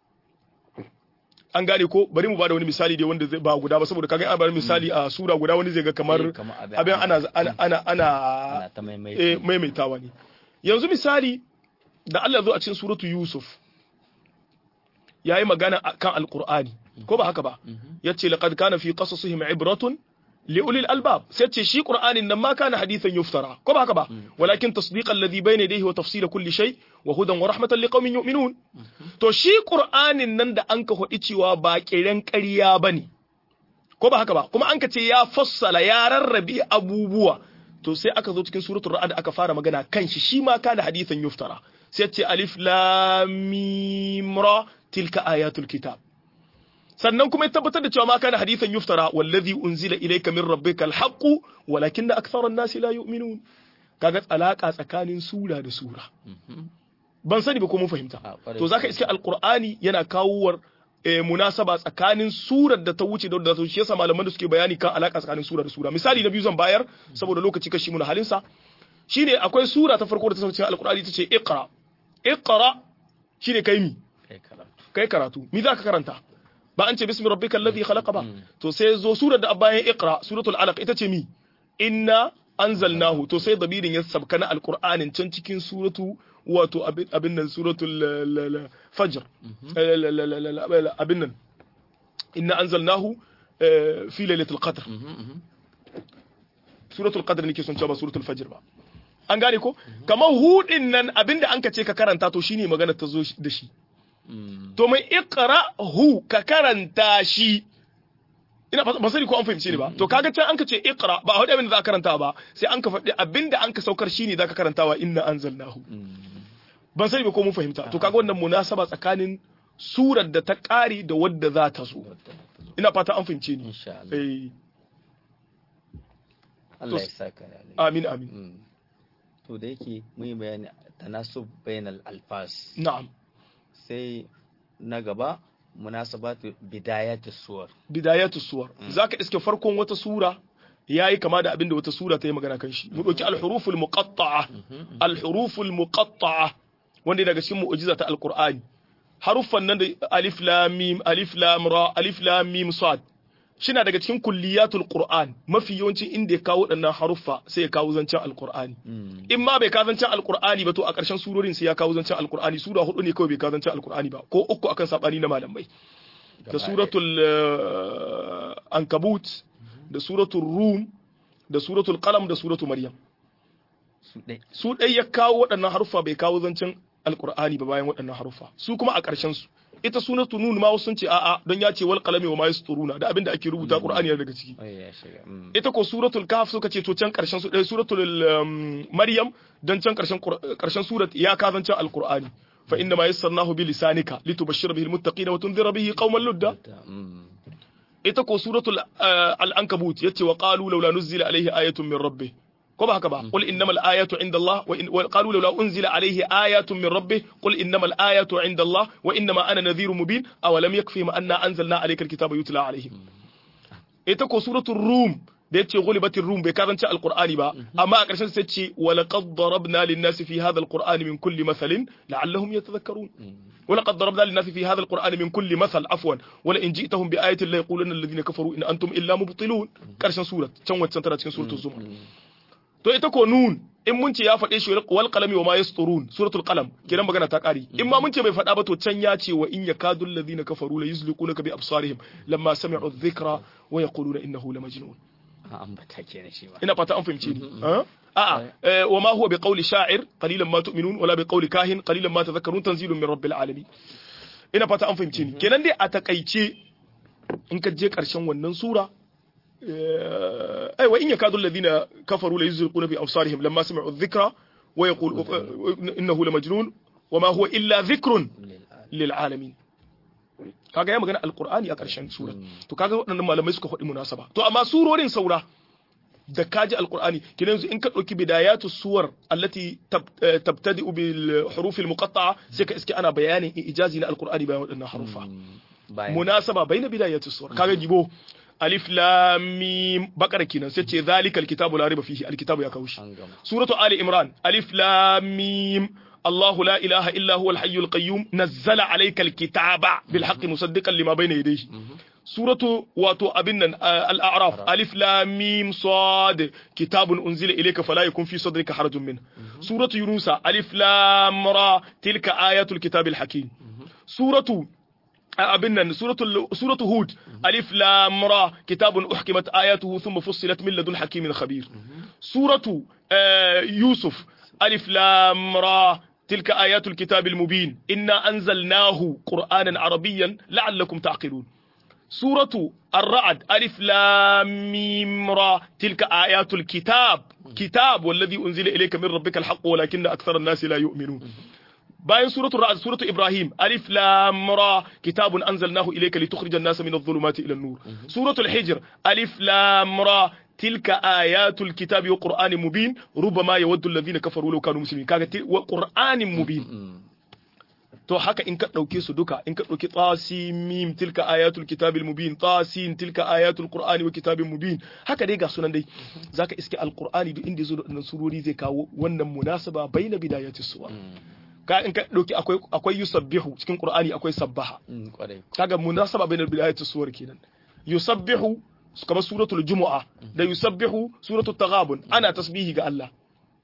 an gane ko bari mu ba da wani misali dai wanda zai ba guda ba saboda kaga an ba da misali a sura guda wani zai ga kamar Eh, kamar abin abin ana ana ana ana ana ta eh, maimaita maimaitawa ne yanzu misali da Allah zo a cikin suratu Yusuf ya yi magana a kan alkur'ani ko ba haka ba ya ce laqad kana fi qasasihim ibratun li ulil albab sai ce shi qur'anin nan ma kana hadithan yuftara ko ba haka ba walakin tasdiqan alladhi bayna yadayhi wa tafsila kulli shay wa hudan wa rahmatan liqaumin yu'minun to shi qur'anin nan da an ka hodi cewa ba kiran ƙarya bane ko ba haka ba kuma an ka ce ya fassala ya rarrabe abubuwa to sai aka zo cikin suratul ra'd aka fara magana kan shi shi ma kana hadithan yuftara sai ce alif lam mim ra tilka ayatul kitab sannan kuma ya tabbatar da cewa ma kana hadithan yuftara wallazi unzila ilayka min rabbika alhaqu walakinna akthara an-nasi la yu'minun kaga alaka tsakanin sura da sura ban sani ba ko mun fahimta Ah, ƙwarai. to zaka iske alqur'ani yana kawowar eh, munasaba tsakanin surar da ta wuce da wadda ta wuce shi yasa malaman da suke bayani kan alaka tsakanin sura da sura misali na biyu zan bayar saboda lokaci kashi mu na halin sa shine akwai sura ta farko da ta sauke cikin alqur'ani tace iqra iqra shine kai mi kai karatu kai karatu mi za ka karanta ba an ce bismi rabbika alladhi khalaqa ba to sai zo surar da bayan iqra suratul alaq ita ce mi inna anzalnahu to sai dabirin ya sabka na alqur'anin can cikin suratu wato abin nan suratul fajr abin nan inna anzalnahu fi lailatul qadr suratul qadr nake son cewa suratul fajr ba an gane ko kamar hudin nan abinda an ka ce ka karanta to shine magana ta zo da shi to mai iqra hu ka karanta shi ina ba sani ko an fahimce ni ba to kaga can an ka ce iqra ba hudu abinda za ka karanta ba sai an ka faɗi abinda an ka saukar shine za ka karantawa inna anzalnahu ban sani ba ko mun fahimta to kaga wannan munasaba tsakanin surar da ta ƙari da wadda za ta zo ina fata an fahimce ni eh Allah ya saka amin amin to da yake mun yi bayani tanasub bainal alfas na'am sai na gaba munasabatu bidayatu suwar bidayatu suwar zaka iske farkon wata sura yayi kama da abinda wata sura ta yi magana kan shi mu dauki al-huruful muqatta'a al-huruful muqatta'a wanda daga cikin mu'jiza ta alqur'ani haruffan nan da alif lam mim alif lam ra alif lam mim sad shina daga cikin kulliyatul qur'an mafi yawancin inda ya kawo waɗannan haruffa sai ya kawo zancen alqur'ani in ma bai kawo zancen alqur'ani ba to a ƙarshen surorin sai ya kawo zancen alqur'ani sura hudu ne kawai bai kawo zancen alqur'ani ba ko uku akan sabani na malamai da suratul ankabut da suratul rum da suratul qalam da suratul maryam su dai ya kawo waɗannan haruffa bai kawo zancen alqur'ani ba bayan waɗannan haruffa su kuma a ƙarshen su ita sunatu nun ma wasu sun ce a'a don ya ce wal qalami wa ma yasturuna da abinda ake rubuta qur'ani yana daga ciki ita ko suratul kahf suka ce to can karshen su dai suratul maryam dan can karshen karshen surat ya ka zancen alqur'ani fa inna ma yassarnahu bi lisanika litubashshira bihi almuttaqina wa tunzira bihi qauman ludda ita ko suratul al-ankabut yace wa qalu laula nuzila alayhi ayatun min rabbih ko ba haka ba qul innamal ayatu inda Allah wa qalu law unzila alayhi ayatun min rabbih qul innamal ayatu inda Allah wa innama ana nadhirun mubin aw lam yakfihim anna anzalna alayka alkitaba yutla alayhim ita ko suratul rum da yace ghulibatir rum bai karanta alqur'ani ba amma a ƙarshen sai ce wa laqad darabna lin-nasi fi hadha alqur'ani min kulli mathalin la'allahum yatadhakkarun ولقد ضربنا للناس في هذا القرآن من كل مثل عفوا ولئن جئتهم بآية لا يقولن الذين كفروا إن أنتم إلا مبطلون كرشن سورة كم وتسنتنا سورة الزمر to ita ko nun in mun ce ya faɗe shi wal qalami wa ma yasturun suratul qalam kiran magana ta ƙari in ma mun ce bai faɗa ba to can ya ce wa in yakadu alladhina kafaru la yuzliqunaka bi absarihim lamma sami'u dhikra wa yaquluna innahu la majnun ambata kenan shi ba ina fata an fahimce ni a'a wa ma huwa bi qawli sha'ir qalilan ma tu'minun wala bi qawli kahin qalilan ma tadhakkarun tanzilun min rabbil alamin ina fata an fahimce ni kenan dai a takaice in ka je karshen wannan sura أي وإن يكاد الذين كفروا ليزلقون بأبصارهم لما سمعوا الذكرى ويقول إنه لمجنون وما هو إلا ذكر للعالمين kaga ya magana alqur'ani a ƙarshen sura to kaga waɗannan malamai suka faɗi munasaba to amma surorin saura da kaji alqur'ani kin yanzu in ka ɗauki bidayatu suwar allati tabtadi bil huruf al muqatta'a sai ka iske ana bayanin ijazi na alqur'ani bayan waɗannan harufa munasaba bayna bidayatu suwar kaga gibo alif lam mim bakara kenan sai ce zalikal kitabu la riba fihi alkitabu ya kawo shi suratu ali imran alif lam mim الله لا إله إلا هو الحي القيوم نزل عليك الكتاب بالحق مصدقا لما بين يديه سورة واتو أبنا الأعراف ألف لام ميم صاد كتاب أنزل إليك فلا يكون في صدرك حرج منه سورة يونس ألف لام را تلك آيات الكتاب الحكيم سورة abin nan suratu hud alif lam ra kitabun uhkimat ayatuhu thumma fussilat min ladun hakimin khabir suratu yusuf alif lam ra تلك آيات الكتاب المبين إنا أنزلناه قرآنا عربيا لعلكم تعقلون سورة الرعد ألف لام ميم را تلك آيات الكتاب كتاب والذي أنزل إليك من ربك الحق ولكن أكثر الناس لا يؤمنون bayan suratul ra'd suratul ibrahim alif lam ra kitabun anzalnahu ilayka litukhrijan nasa min adh-dhulumati ila an-nur suratul hijr alif lam ra tilka ayatul kitabi wa qur'anin mubin rubama yawaddu alladhina kafaru law kanu muslimin kaga wa qur'anin mubin to haka in ka dauke su duka in ka dauki tasimim tilka ayatul kitabil mubin tasin tilka ayatul qur'ani wa kitabin mubin haka dai ga sunan dai zaka iske alqur'ani duk inda yazo da surori zai kawo wannan munasaba baina bidayatis suwar ka in ka dauki akwai akwai yusabbihu cikin qur'ani akwai sabbaha Mm, kwarai kaga munasaba bainal bidayati suwar kenan yusabbihu kamar suratul jumu'a da yusabbihu suratul taghabun ana tasbihi ga Allah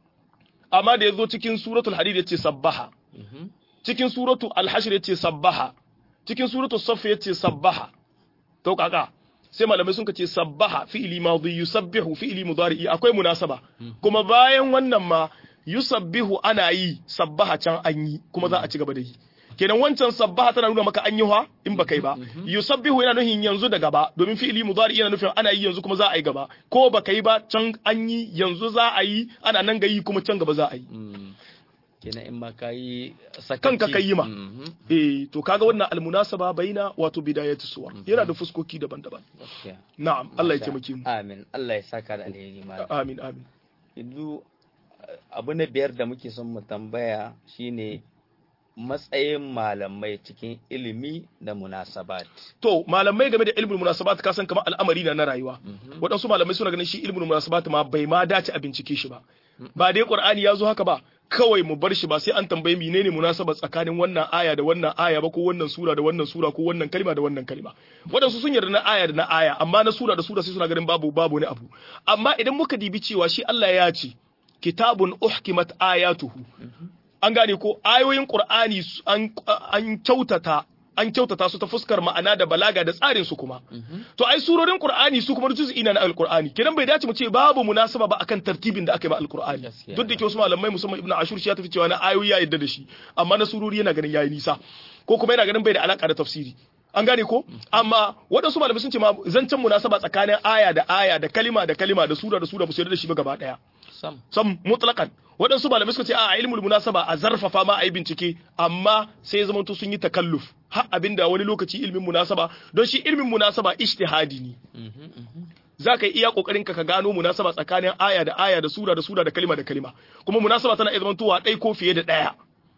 amma da yazo cikin suratul hadid yace sabbaha Mhm. cikin suratul al-hashr yace sabbaha cikin suratul saff yace sabbaha to kaka sai malamai sun ce sabbaha fi'ili madhi yusabbihu fi'ili mudari'i akwai munasaba kuma bayan wannan ma yusabbihu ana yi sabbaha can an yi kuma za a ci gaba da yi kenan wancan sabbaha tana nuna maka an yi ha in ba kai ba yusabbihu yana nufin yanzu da gaba domin fi'ili mudari yana nufin ana yi yanzu kuma za a yi gaba ko ba kai ba can an yi yanzu za a yi ana nan ga yi kuma can gaba za a yi Mm. kenan in ma ka yi Kanka ka yi ma. Mhm. eh to kaga wannan almunasaba baina wato bidayatu suwar yana da fuskoki daban-daban Gaskiya. na'am Allah ya Masha- taimake mu amin Allah ya saka da alheri malam amin amin yanzu eh, abu na biyar da muke son mu tambaya shine matsayin malamai cikin ilimi da munasabat to malamai game da ilmul munasabat ka san kamar al'amari na na rayuwa Mhm. waɗansu malamai suna ganin shi ilmul munasabat ma bai ma dace a bincike shi ba ba dai qur'ani ya zo haka ba kawai mu bar shi ba sai an tambaye menene munasaba tsakanin wannan aya da wannan aya ba ko wannan sura da wannan sura ko wannan kalma da wannan kalma waɗansu sun yarda na aya da na aya amma na sura da sura sai suna ganin babu babu wani abu amma idan muka dibi cewa shi Allah ya ce kitabun uhkimat ayatuhu an gane ko ayoyin Qur'ani su- an an kyautata an kyautata su ta fuskar ma'ana da balaga da tsarin su kuma to ai surorin Qur'ani su kuma juz'i na Al-Qur'ani kenan bai dace mu ce babu munasaba ba akan tartibin da aka yi ba Al-Qur'ani Gaskiya. duk da ke wasu malamai musamman Ibn Ashur shi ya tafi cewa na ayoyi ya yadda da shi amma na surori yana ganin yayi nisa ko kuma yana ganin bai da alaka da tafsiri an gane ko amma waɗansu malamai sun ce ma zancen munasaba tsakanin aya da aya da kalima da kalima da sura da sura ba su yarda da shi ba gaba daya sam sam mutlaqan waɗansu malamai suka ce a ilmul munasaba a zarfafa ma a yi bincike amma sai zama to sun yi takalluf har abinda wani lokaci ilmin munasaba don shi ilmin munasaba ijtihadi ne Mhm, mhm. za ka yi iya kokarin ka ka gano munasaba tsakanin aya da aya da sura da sura da kalima da kalima kuma munasaba tana iya zamantowa ɗai ko fiye da ɗaya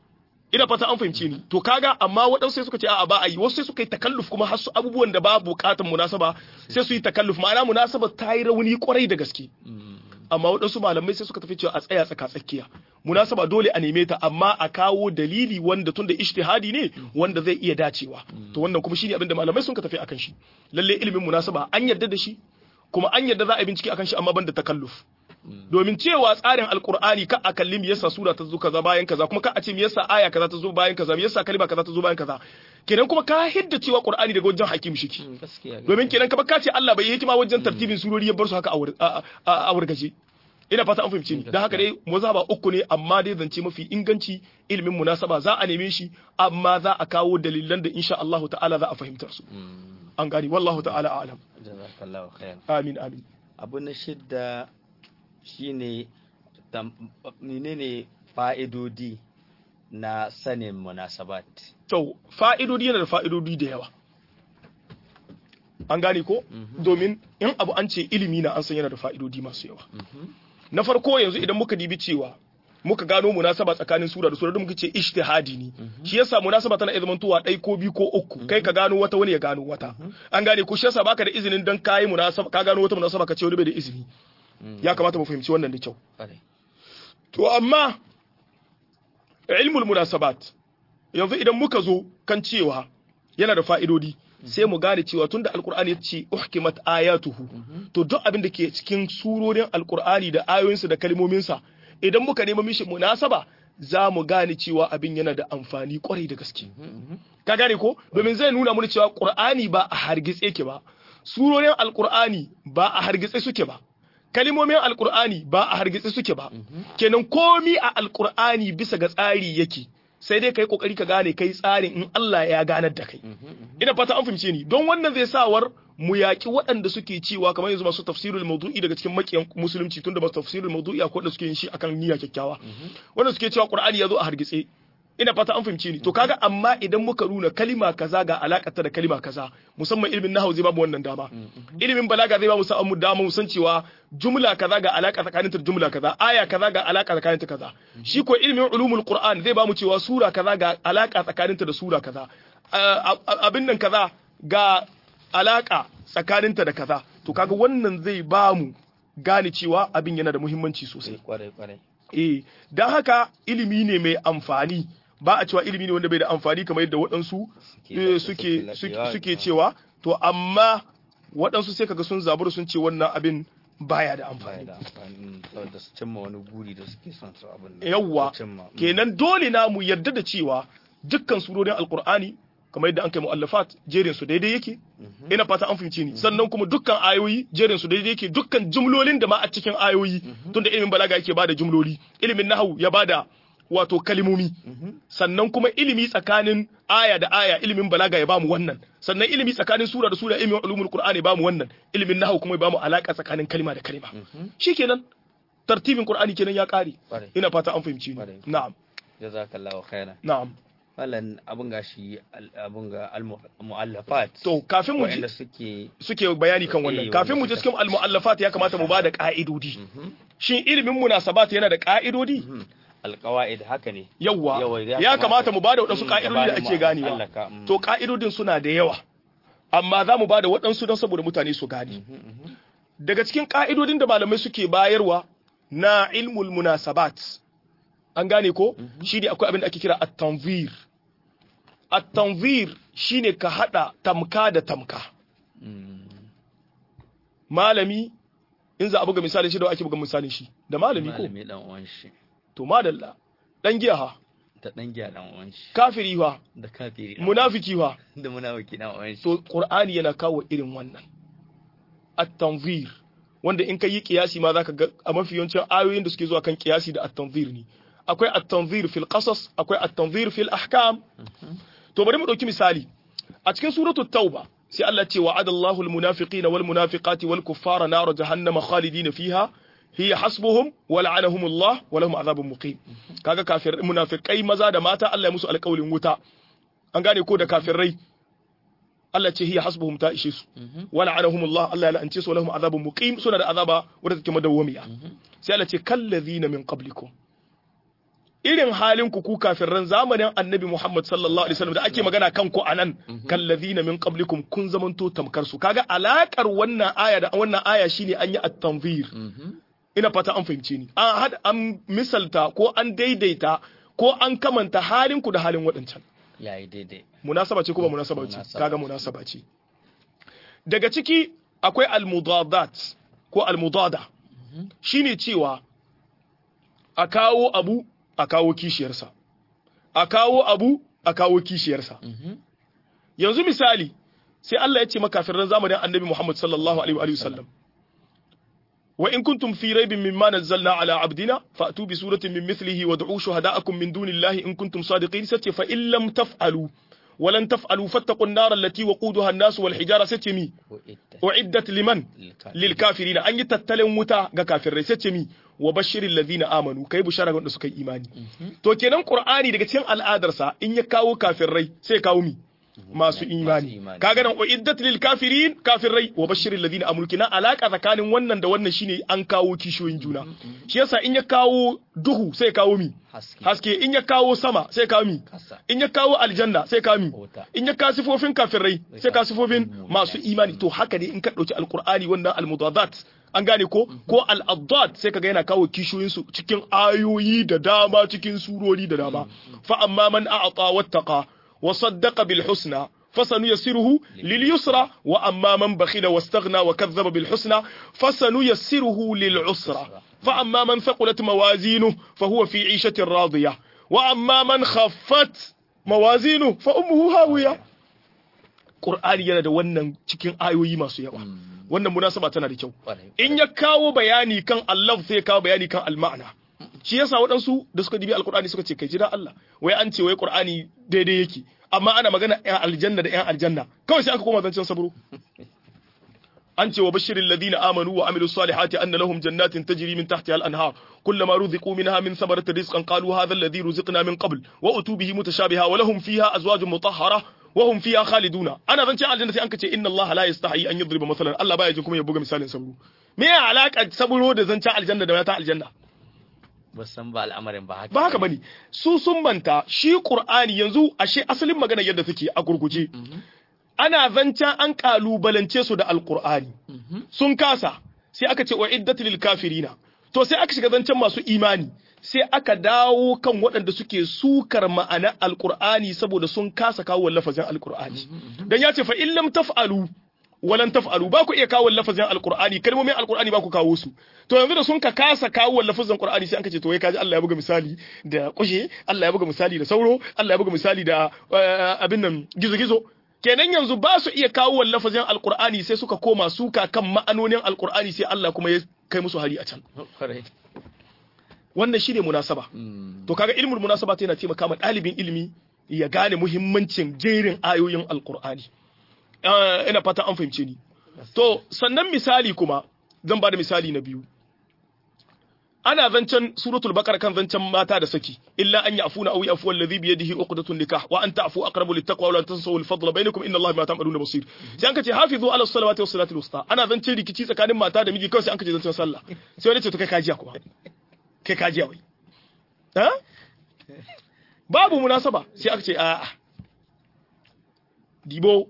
ina fata an fahimce ni to kaga amma waɗansu sai suka ce a'a ba a yi wasu sai suka yi takalluf kuma har su abubuwan da ba buƙatan munasaba sai su yi takalluf ma'ana munasaba ta yi rauni kwarai da gaske amma waɗansu malamai sai suka tafi cewa a tsaya tsaka tsakiya munasaba dole a neme ta amma a kawo dalili wanda tunda ijtihadi ne wanda zai iya dacewa to wannan kuma shine abin da malamai sun ka tafi akan shi lalle ilimin munasaba an yarda da shi kuma an yarda za a yi bincike akan shi amma ban da takalluf domin cewa tsarin alkur'ani ka a kalli me yasa sura ta zo kaza bayan kaza kuma ka a ce me yasa aya kaza ta zo bayan kaza me yasa kalma kaza ta zo bayan kaza kenan kuma ka hidda cewa qur'ani daga wajen hakim shiki Mm, gaskiya domin kenan ka ka ce Allah bai yi hikima wajen tartibin surori ya bar su haka a wur- a a- a wurgaje ina fata an fahimci ni dan haka dai mazhaba uku ne amma dai zance mafi inganci ilimin munasaba za a neme shi amma za a kawo dalilan da insha Allah ta'ala za a fahimtar su Mm, an gani wallahu ta'ala a'lam jazakallahu khair amin amin abu na shidda shine tam- menene fa'idodi na sanin munasabat to fa'idodi yana da fa'idodi da yawa an gane ko domin in abu an ce ilimi na an san yana da fa'idodi masu yawa na farko yanzu idan muka dibi cewa muka gano munasaba tsakanin sura da sura da muka ce ijtihadi ne shi yasa munasaba tana iya zamantowa ɗai ko biyu ko uku kai ka gano wata wani ya gano wata an gane ko shi yasa baka da izinin dan kai munasaba ka gano wata munasaba ka ce wani bai da izini ya kamata mu fahimci wannan da kyau Ƙwarai. to amma ilmul munasabat yanzu idan muka zo kan cewa yana da fa'idodi sai mu gane cewa tunda alkur'ani ya ce uhkimat ayatuhu to duk abin da ke cikin surorin alkur'ani da ayoyinsa da kalmominsa idan muka nema mishi munasaba za mu gane cewa abin yana da amfani kwarai da gaske ka gane ko domin zai nuna mana cewa qur'ani ba a hargitse ke ba surorin alkur'ani ba a hargitse suke ba kalimomin alkur'ani ba a hargitse suke ba kenan komi a alkur'ani bisa ga tsari yake sai dai kai kokari ka gane kai tsarin in Allah ya ganar da kai ina fata an fahimce ni don wannan zai sawar mu yaki waɗanda suke cewa kamar yanzu masu tafsirul mawdu'i daga cikin makiyan musulunci tunda masu tafsirul mawdu'i akwai wanda suke yin shi akan niyya kyakkyawa wanda suke cewa qur'ani ya zo a hargitse ina fata an fahimce ni to kaga amma idan muka nuna kalima kaza ga alakata da kalima kaza musamman ilimin nahwu zai bamu wannan dama ilimin balaga zai bamu sa'an mu dama mu san cewa jumla kaza ga alaka tsakaninta da jumla kaza aya kaza ga alaka tsakaninta kaza shi ko ilimin ulumul qur'an zai bamu cewa sura kaza ga alaka tsakaninta da sura kaza abin nan kaza ga alaka tsakaninta da kaza to kaga wannan zai bamu gane cewa abin yana da muhimmanci sosai kwarai kwarai eh don haka ilimi ne mai amfani ba a cewa ilimi ne wanda bai da amfani kamar yadda waɗansu eh, suke suke suke cewa to amma waɗansu sai kaga sun zabura sun ce wannan abin baya da baya amfani da amfani mm, saboda su cimma wani guri da suke son su abin nan. yawwa Su cimma, mm. kenan dole na mu yarda da cewa dukkan surorin alkur'ani kamar yadda an kai mu'allafat jerin su daidai yake ina fata an fahimce ni sannan kuma dukkan ayoyi jerin su daidai yake dukkan jumlolin da ma a cikin ayoyi tunda ilimin balaga yake bada jumloli ilimin nahwu ya bada wato kalimomi sannan kuma ilimi tsakanin aya da aya ilimin balaga ya bamu wannan sannan ilimi tsakanin sura da sura ilimin ulumul qur'ani ya bamu wannan ilimin nahwu kuma ya bamu alaka tsakanin kalima da kalima shikenan tartibin qur'ani kenan ya kare Ƙwarai. ina fata an fahimci ni Ƙwarai. na'am jazakallahu khairan na'am falan abun ga shi al- abun ga al muallafat to kafin mu ji wa'anda suke suke bayani kan Eh, wannan wanda kafin mu je suka- cikin al-mu'allafat ya kamata mu bada ka'idodi shin ilimin munasabat yana da ka'idodi alqawaid haka ne yawa Yawa, ya ya kamata kamata- mu bada waɗansu Mm, ka'idodi da gabanin ake mu ganewa allaka, mm. to ka'idodin suna da yawa amma za mu bada waɗansu don saboda mutane su gane daga cikin ka'idodin da malamai suke bayarwa na ilmul munasabat an gane ko shi ne akwai abin da ake kira at-tanzir at-tanzir shine ka hada tamka da tamka malami in za a buga misali shi da ake buga misalin shi da malami ko malami dan uwan shi to madalla dan giya ha ta dan giya dan uwan shi kafiri ha da kafiri dan munafiki ha uwan- da munafiki dan uwan shi to qur'ani yana kawo irin wannan at-tanzir wanda in ka yi kiyasi ma zaka ga a mafi yawancin ayoyin da suke zuwa kan kiyasi da at-tanzir ne akwai at-tanzir fil qasas akwai at-tanzir fil ahkam to bari mu dauki misali a cikin suratul tauba sai Allah ce wa'adallahu al-munafiqina wal munafiqati wal kuffara nar jahannama khalidina fiha hiya hasbuhum wa la'anahum Allah wa lahum adhabun muqim kaga kafir munafiqai maza da mata Allah ya musu alƙawlin wuta an gane ko da kafirai Allah ce hiya hasbuhum ta ishe su wa la'anahum Allah Allah ya la'ance su wa lahum adhabun muqim suna da azaba wadda take madawwamiya sai Allah ce kallazina min qablikum irin halin ku ku kafirran zamanin annabi Muhammad sallallahu alaihi wasallam da ake magana kan ku anan kallazina min qablikum kun zamanto tamkar su kaga alakar wannan aya da wannan aya shine an yi at-tanzir ina fata an fahimce ni an hada an misalta ko an daidaita ko an kamanta halin ku da halin waɗancan yayi daidai munasaba ce ko ba munasaba ce Munasaba kaga ce. munasaba ce daga ciki akwai al-mudadat ko al-mudada shine cewa a kawo abu a kawo kishiyarsa a kawo abu a kawo kishiyarsa yanzu misali sai Allah ya ce makafirin zamanin annabi Muhammad sallallahu alaihi wa alihi wasallam wa in kuntum fi raibin mimma nazzalna ala abdina fa'tu bi suratin min mithlihi wad'u shuhada'akum min dunillahi in kuntum sadiqin sace fa in lam taf'alu ولن تفعلوا فاتقوا النار التي وقودها الناس والحجارة ستمي أعدت لمن للكافرين أن يتتلم متى كافر ستمي وبشر الذين آمنوا كي بشارة قد سكي إيماني تو كينان قرآني daga cikin al'adarsa in ya kawo kafirai sai kawo mi masu imani kaga nan uiddat lil kafirin kafirai wa bashiril ladina amanu kina alaka tsakanin wannan da wannan shine an kawo kishoyin juna shi yasa in ya kawo duhu sai kawo mi haske haske in ya kawo sama sai kawo mi kasa in ya kawo aljanna sai kawo mi Wuta. in ya kawo sifofin kafirai sai kawo sifofin masu imani to haka ne in ka dauki alqur'ani wannan almudadat an gane ko ko al-addad sai kaga yana kawo kishoyin su cikin ayoyi da dama cikin surori da dama fa amma man a'ta wattaqa wa saddaqa bil husna فسنيسره لليسرى وأما من بخل واستغنى وكذب بالحسنى فسنيسره للعسرى فأما من ثقلت موازينه فهو في عيشة راضية وأما من خفت موازينه فأمه هاوية Qur'ani yana da wannan cikin ayoyi masu yawa wannan munasaba tana da kyau Ƙwarai. in ya kawo bayani kan Allah sai ya kawo bayani kan al-ma'ana shi yasa waɗansu da suka dibi alkur'ani suka ce kai jira Allah wai an ce wai Qur'ani daidai yake amma ana magana ƴan aljanna da ƴan aljanna kawai sai aka koma zancen sabro an ce wa bashirin ladina amanu wa amilu salihati anna lahum jannatin tajri min tahtiha al-anhar kullama ruziqu minha min thamaratin rizqan qalu hadha alladhi ruziqna min qabl wa utu bihi mutashabiha wa lahum fiha azwajun mutahhara wa hum fiha khaliduna ana zance aljanna sai an ce inna allaha la yastahi an yadriba masalan Allah baya jin kuma ya buga misalin sabro me ya alaka sabro da zancen aljanna da mata aljanna ba san ba al'amarin ba haka ba haka bane su sun manta shi qur'ani yanzu ashe asalin magana yadda take a gurguje ana zancen an kalubalance su da alqur'ani sun kasa sai aka ce wa iddatul lil kafirina to sai aka shiga zancen masu imani sai aka dawo kan waɗanda suke sukar ma'ana alkur'ani saboda sun kasa kawo lafazin alkur'ani dan ya ce fa in lam taf'alu walan taf'alu ba ku iya kawo lafazin alkur'ani kalmomin alkur'ani ba ku kawo su to yanzu da sun ka kasa kawo lafazin qur'ani sai an ce to wai kaji Allah ya buga misali da kushe Allah ya buga misali da sauro Allah ya buga misali da abin nan gizo-gizo kenan yanzu ba su iya kawo lafazin alkur'ani sai suka koma suka kan ma'anonin alkur'ani sai Allah kuma ya kai musu hari a can wannan shine munasaba to kaga ilmul munasaba yana taimaka ma ɗalibin ilimi ya gane muhimmancin jerin ayoyin alkur'ani ina fata an fahimce ni to sannan misali kuma zan ba da misali na biyu ana zancen suratul baqara kan zancen mata da saki illa an ya'funa aw ya'fu alladhi bi yadihi uqdatun nikah wa an ta'fu aqrabu littaqwa wa la tansawu al-fadla bainakum inna allaha bima ta'maluna basir sai an kace hafizu ala salawati was salati wusta ana zancen rikici tsakanin mata da miji kawai sai an kace zancen sallah sai wani ce to kai kajiya kuma kai kajiya wai ha babu munasaba sai aka ce a'a dibo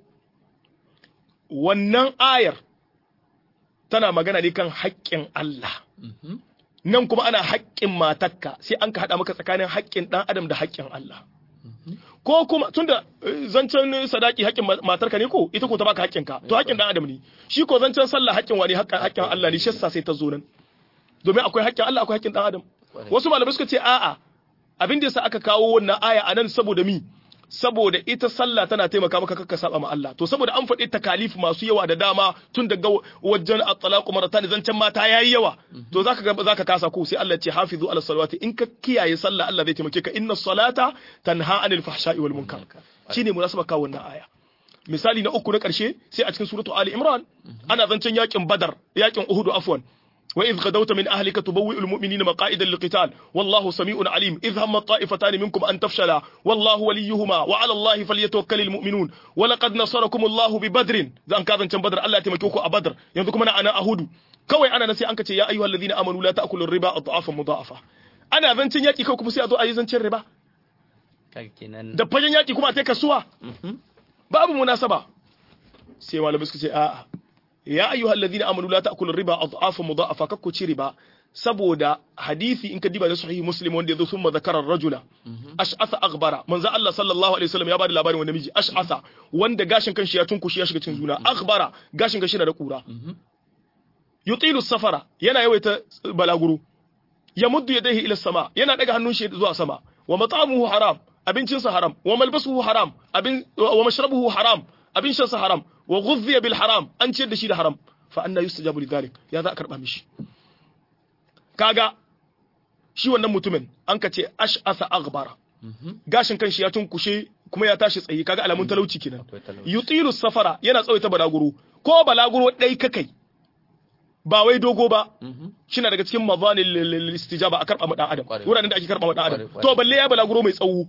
wannan ayar tana magana ne kan haƙƙin Allah nan kuma ana haƙƙin matakka sai an ka haɗa maka tsakanin haƙƙin ɗan adam da haƙƙin Allah ko kuma tunda zancen sadaki haƙƙin matarka ne ko ita ko ta baka haƙƙinka to haƙƙin ɗan adam ne shi ko zancen sallah haƙƙin wani haƙƙin Allah ne shi sai ta zo nan domin akwai haƙƙin Allah akwai haƙƙin ɗan adam wasu malamai suka ce a'a abin da yasa aka kawo wannan aya anan saboda mi saboda ita sallah tana taimaka maka kakka saba ma Allah to saboda an faɗi takalif masu yawa da dama tun daga wajen at-talaqu maratan zancen mata yayi yawa to zaka ga zaka kasa ko sai Allah ya ce hafizu ala salawati in ka kiyaye sallah Allah zai taimake ka inna salata tanha anil fahsha'i wal munkar shine munasaba kawo wannan aya misali na uku na karshe sai a cikin suratu ali imran ana zancen yakin badar yakin uhud afwan وإذ غدوت من أهلك تبوئ المؤمنين مقائد للقتال والله سميع عليم إذ هم الطائفتان منكم أن تفشلا والله وليهما وعلى الله فليتوكل المؤمنون ولقد نصركم الله ببدر ذان كذا كان بدر الله تمكيكو أبدر ينذكم أنا أنا أهود كوي أنا نسي أنك يا أيها الذين آمنوا لا تأكلوا الربا أضعافا مضاعفة أنا ذنتين يأتي كوكو سي أدو أي ذنتين الربا da fagen yaƙi kuma a ta kasuwa babu munasaba sai malamai suka ce a'a ya ayyuhal ladina amanu la ta'kulu riba adhafa mudha'afa kakku ci riba saboda hadisi in ka diba da sahihi muslim wanda yazo summa zakara rajula ash'atha aghbara manzo Allah sallallahu alaihi wasallam ya bada labarin wanda miji ash'atha wanda gashin kanshi ya tunkushi ya shiga cikin juna aghbara gashin kanshi na da kura yutilu safara yana yawaita balaguro ya muddu yadayhi ila sama yana daga hannun shi zuwa sama wa mat'amuhu haram abincinsa haram wa malbasuhu haram abin wa mashrabuhu haram abin shansa haram wa ghudhiya bil haram an ciyar da shi da haram fa anna yustajabu lidhalik ya za a karba mishi kaga shi wannan mutumin an ka ce ash'asa aghbara gashin kanshi ya tunkushe kuma ya tashi tsaye kaga alamun talauci kenan yutilu safara yana tsawaita balaguro ko balaguro dai kakai ba wai dogo ba shi na daga cikin mazanil istijaba a karba ma dan adam wuraren da ake karba ma dan adam to balle ya balaguro mai tsawo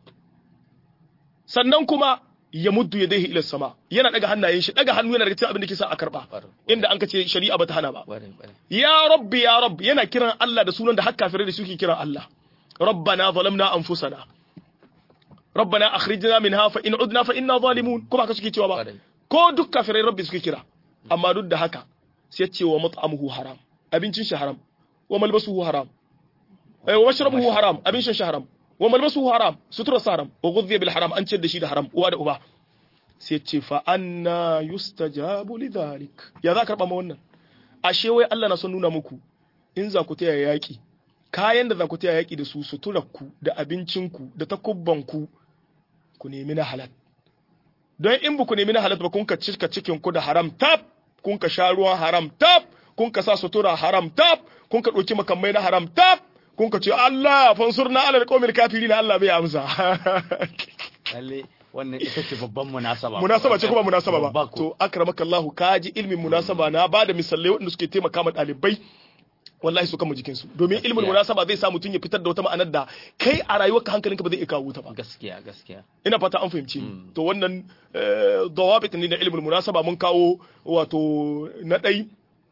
sannan kuma ya muddu ya daihi ila sama yana daga hannayen shi daga hannu yana daga cikin abin da ke sa a karba inda an kace shari'a bata hana ba ya rabbi ya rabbi yana kiran Allah da sunan da har kafirai da suke kiran Allah rabbana zalamna anfusana rabbana akhrijna minha fa in udna fa inna zalimun kuma haka suke cewa ba ko duk kafirai rabbi suke kira amma duk da haka sai ce wa mat'amuhu haram abincin shi haram wa malbasuhu haram wa mashrabuhu haram abin shan shi haram wa malbasuhu haram sutura haram wa ghudhiya bil haram an ce da shi da haram uwa da uba sai ce fa anna yustajabu lidhalik ya za karba ma wannan ashe wai Allah na son nuna muku in za ku taya yaki kayan da za ku taya yaki da su suturarku da abincinku da takubbanku ku nemi na halal don in ba ku nemi na halal ba kun ka cika cikin ku da haram tab kun ka sha ruwan haram tab kun ka sa sutura haram tab kun ka ɗauki makamai na haram tab kun ka ce Allah fansur na alal qawmil kafirin Allah bai amsa lalle wannan ita ce babban munasaba munasaba ce kuma munasaba ba to akramaka Allah kaji ilmin munasaba na bada misalai wanda suke taimaka ma dalibai wallahi su kama jikinsu domin ilmin munasaba zai sa mutum ya fitar da wata ma'anar da kai a rayuwarka hankalinka ba zai iya kawo ta ba gaskiya gaskiya ina fata an fahimci to wannan dawabit ne na ilmin munasaba mun kawo wato na ɗai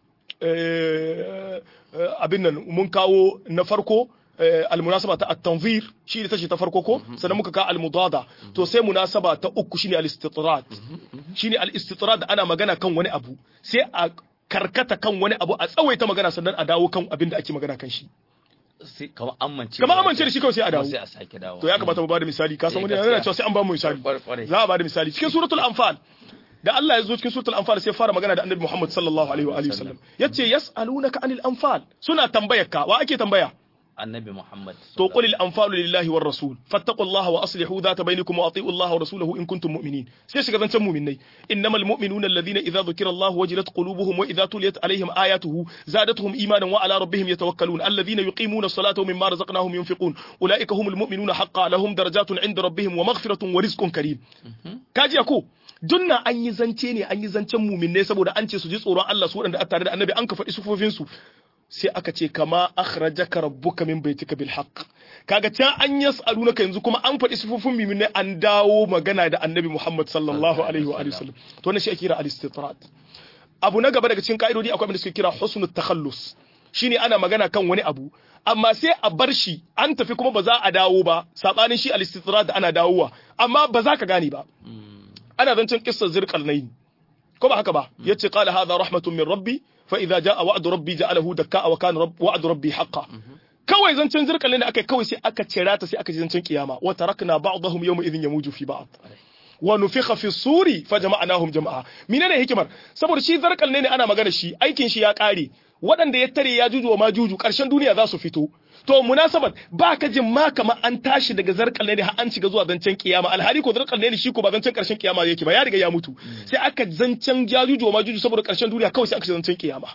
abin nan mun kawo na farko almunasaba ta at-tanzir shi ne tace ta farko ko sannan muka ka al-mudada to sai munasaba ta uku shine al-istitrad shine al-istitrad ana magana kan wani abu sai a karkata kan wani abu a tsawaita magana sannan a dawo kan abin da ake magana kan shi sai kamar amince kamar amince da shi kawai sai a dawo sai a sake dawo to ya kamata mu bada misali ka san wani yana cewa sai an ba mu misali Kwarai, kwarai. za a bada misali cikin suratul anfal da Allah ya zo cikin suratul anfal sai ya fara magana da annabi Muhammad sallallahu alaihi wa alihi wasallam yace yas'alunaka anil anfal suna tambayar ka wa ake tambaya annabi Muhammad to qul al anfalu lillahi war rasul fattaqullaha wa aslihu dhata bainakum wa ati'u Allah wa rasulahu in kuntum mu'minin sai shiga zancan mu'minai innamal mu'minuna alladhina idza dhukira Allah wajilat qulubuhum wa idza tuliyat alaihim ayatuhu zadatuhum imanan wa ala rabbihim yatawakkalun alladhina yuqimuna as-salata wa mimma razaqnahum yunfiqun ulaika humul mu'minuna haqqan lahum darajatun 'inda rabbihim wa maghfiratun wa rizqun karim kaji ko dunna an yi zance ne an yi zancen muminai saboda an ce su ji tsoron Allah su waɗanda a tare da annabi an ka faɗi sufofinsu sai aka ce kama akhrajaka rabbuka min baitika bil haqq kaga can an yas'alunaka yanzu kuma an faɗi sufufin muminai an dawo magana da annabi Muhammad sallallahu alaihi wa alihi wasallam to wannan shi ake kira al-istitrat abu na gaba daga cikin ka'idodi akwai abin da suke kira husnul takhallus shine ana magana kan wani abu amma sai a bar shi an tafi kuma ba za a dawo ba sabanin shi al-istitrat da ana dawowa amma ba za ka gane ba ana zancen kissar zirqalnain ko ba haka ba yace qala hadha rahmatun min rabbi fa idza jaa wa'du rabbi ja'alahu dakka wa kana rabb wa'du rabbi haqqan kawai zancen zirqalnain da aka kawai sai aka cira ta sai aka ji zancen kiyama wa tarakna ba'dahum yawma idhin yamuju fi ba'd wa nufikha fi suri fa jama'nahum jama'a menene hikimar saboda shi zarqalnain ne ana magana shi aikin shi ya kare waɗanda ya tare ya juju wa majuju ƙarshen duniya za su fito to munasabat ba ka jin ma kama an tashi daga zarkal ne har an shiga zuwa zancen kiyama alhali ko zarkal ne shi ko ba zancen karshen kiyama yake ba ya riga ya mutu sai aka zancen jajuju ma juju saboda karshen duniya kawai sai aka zancen kiyama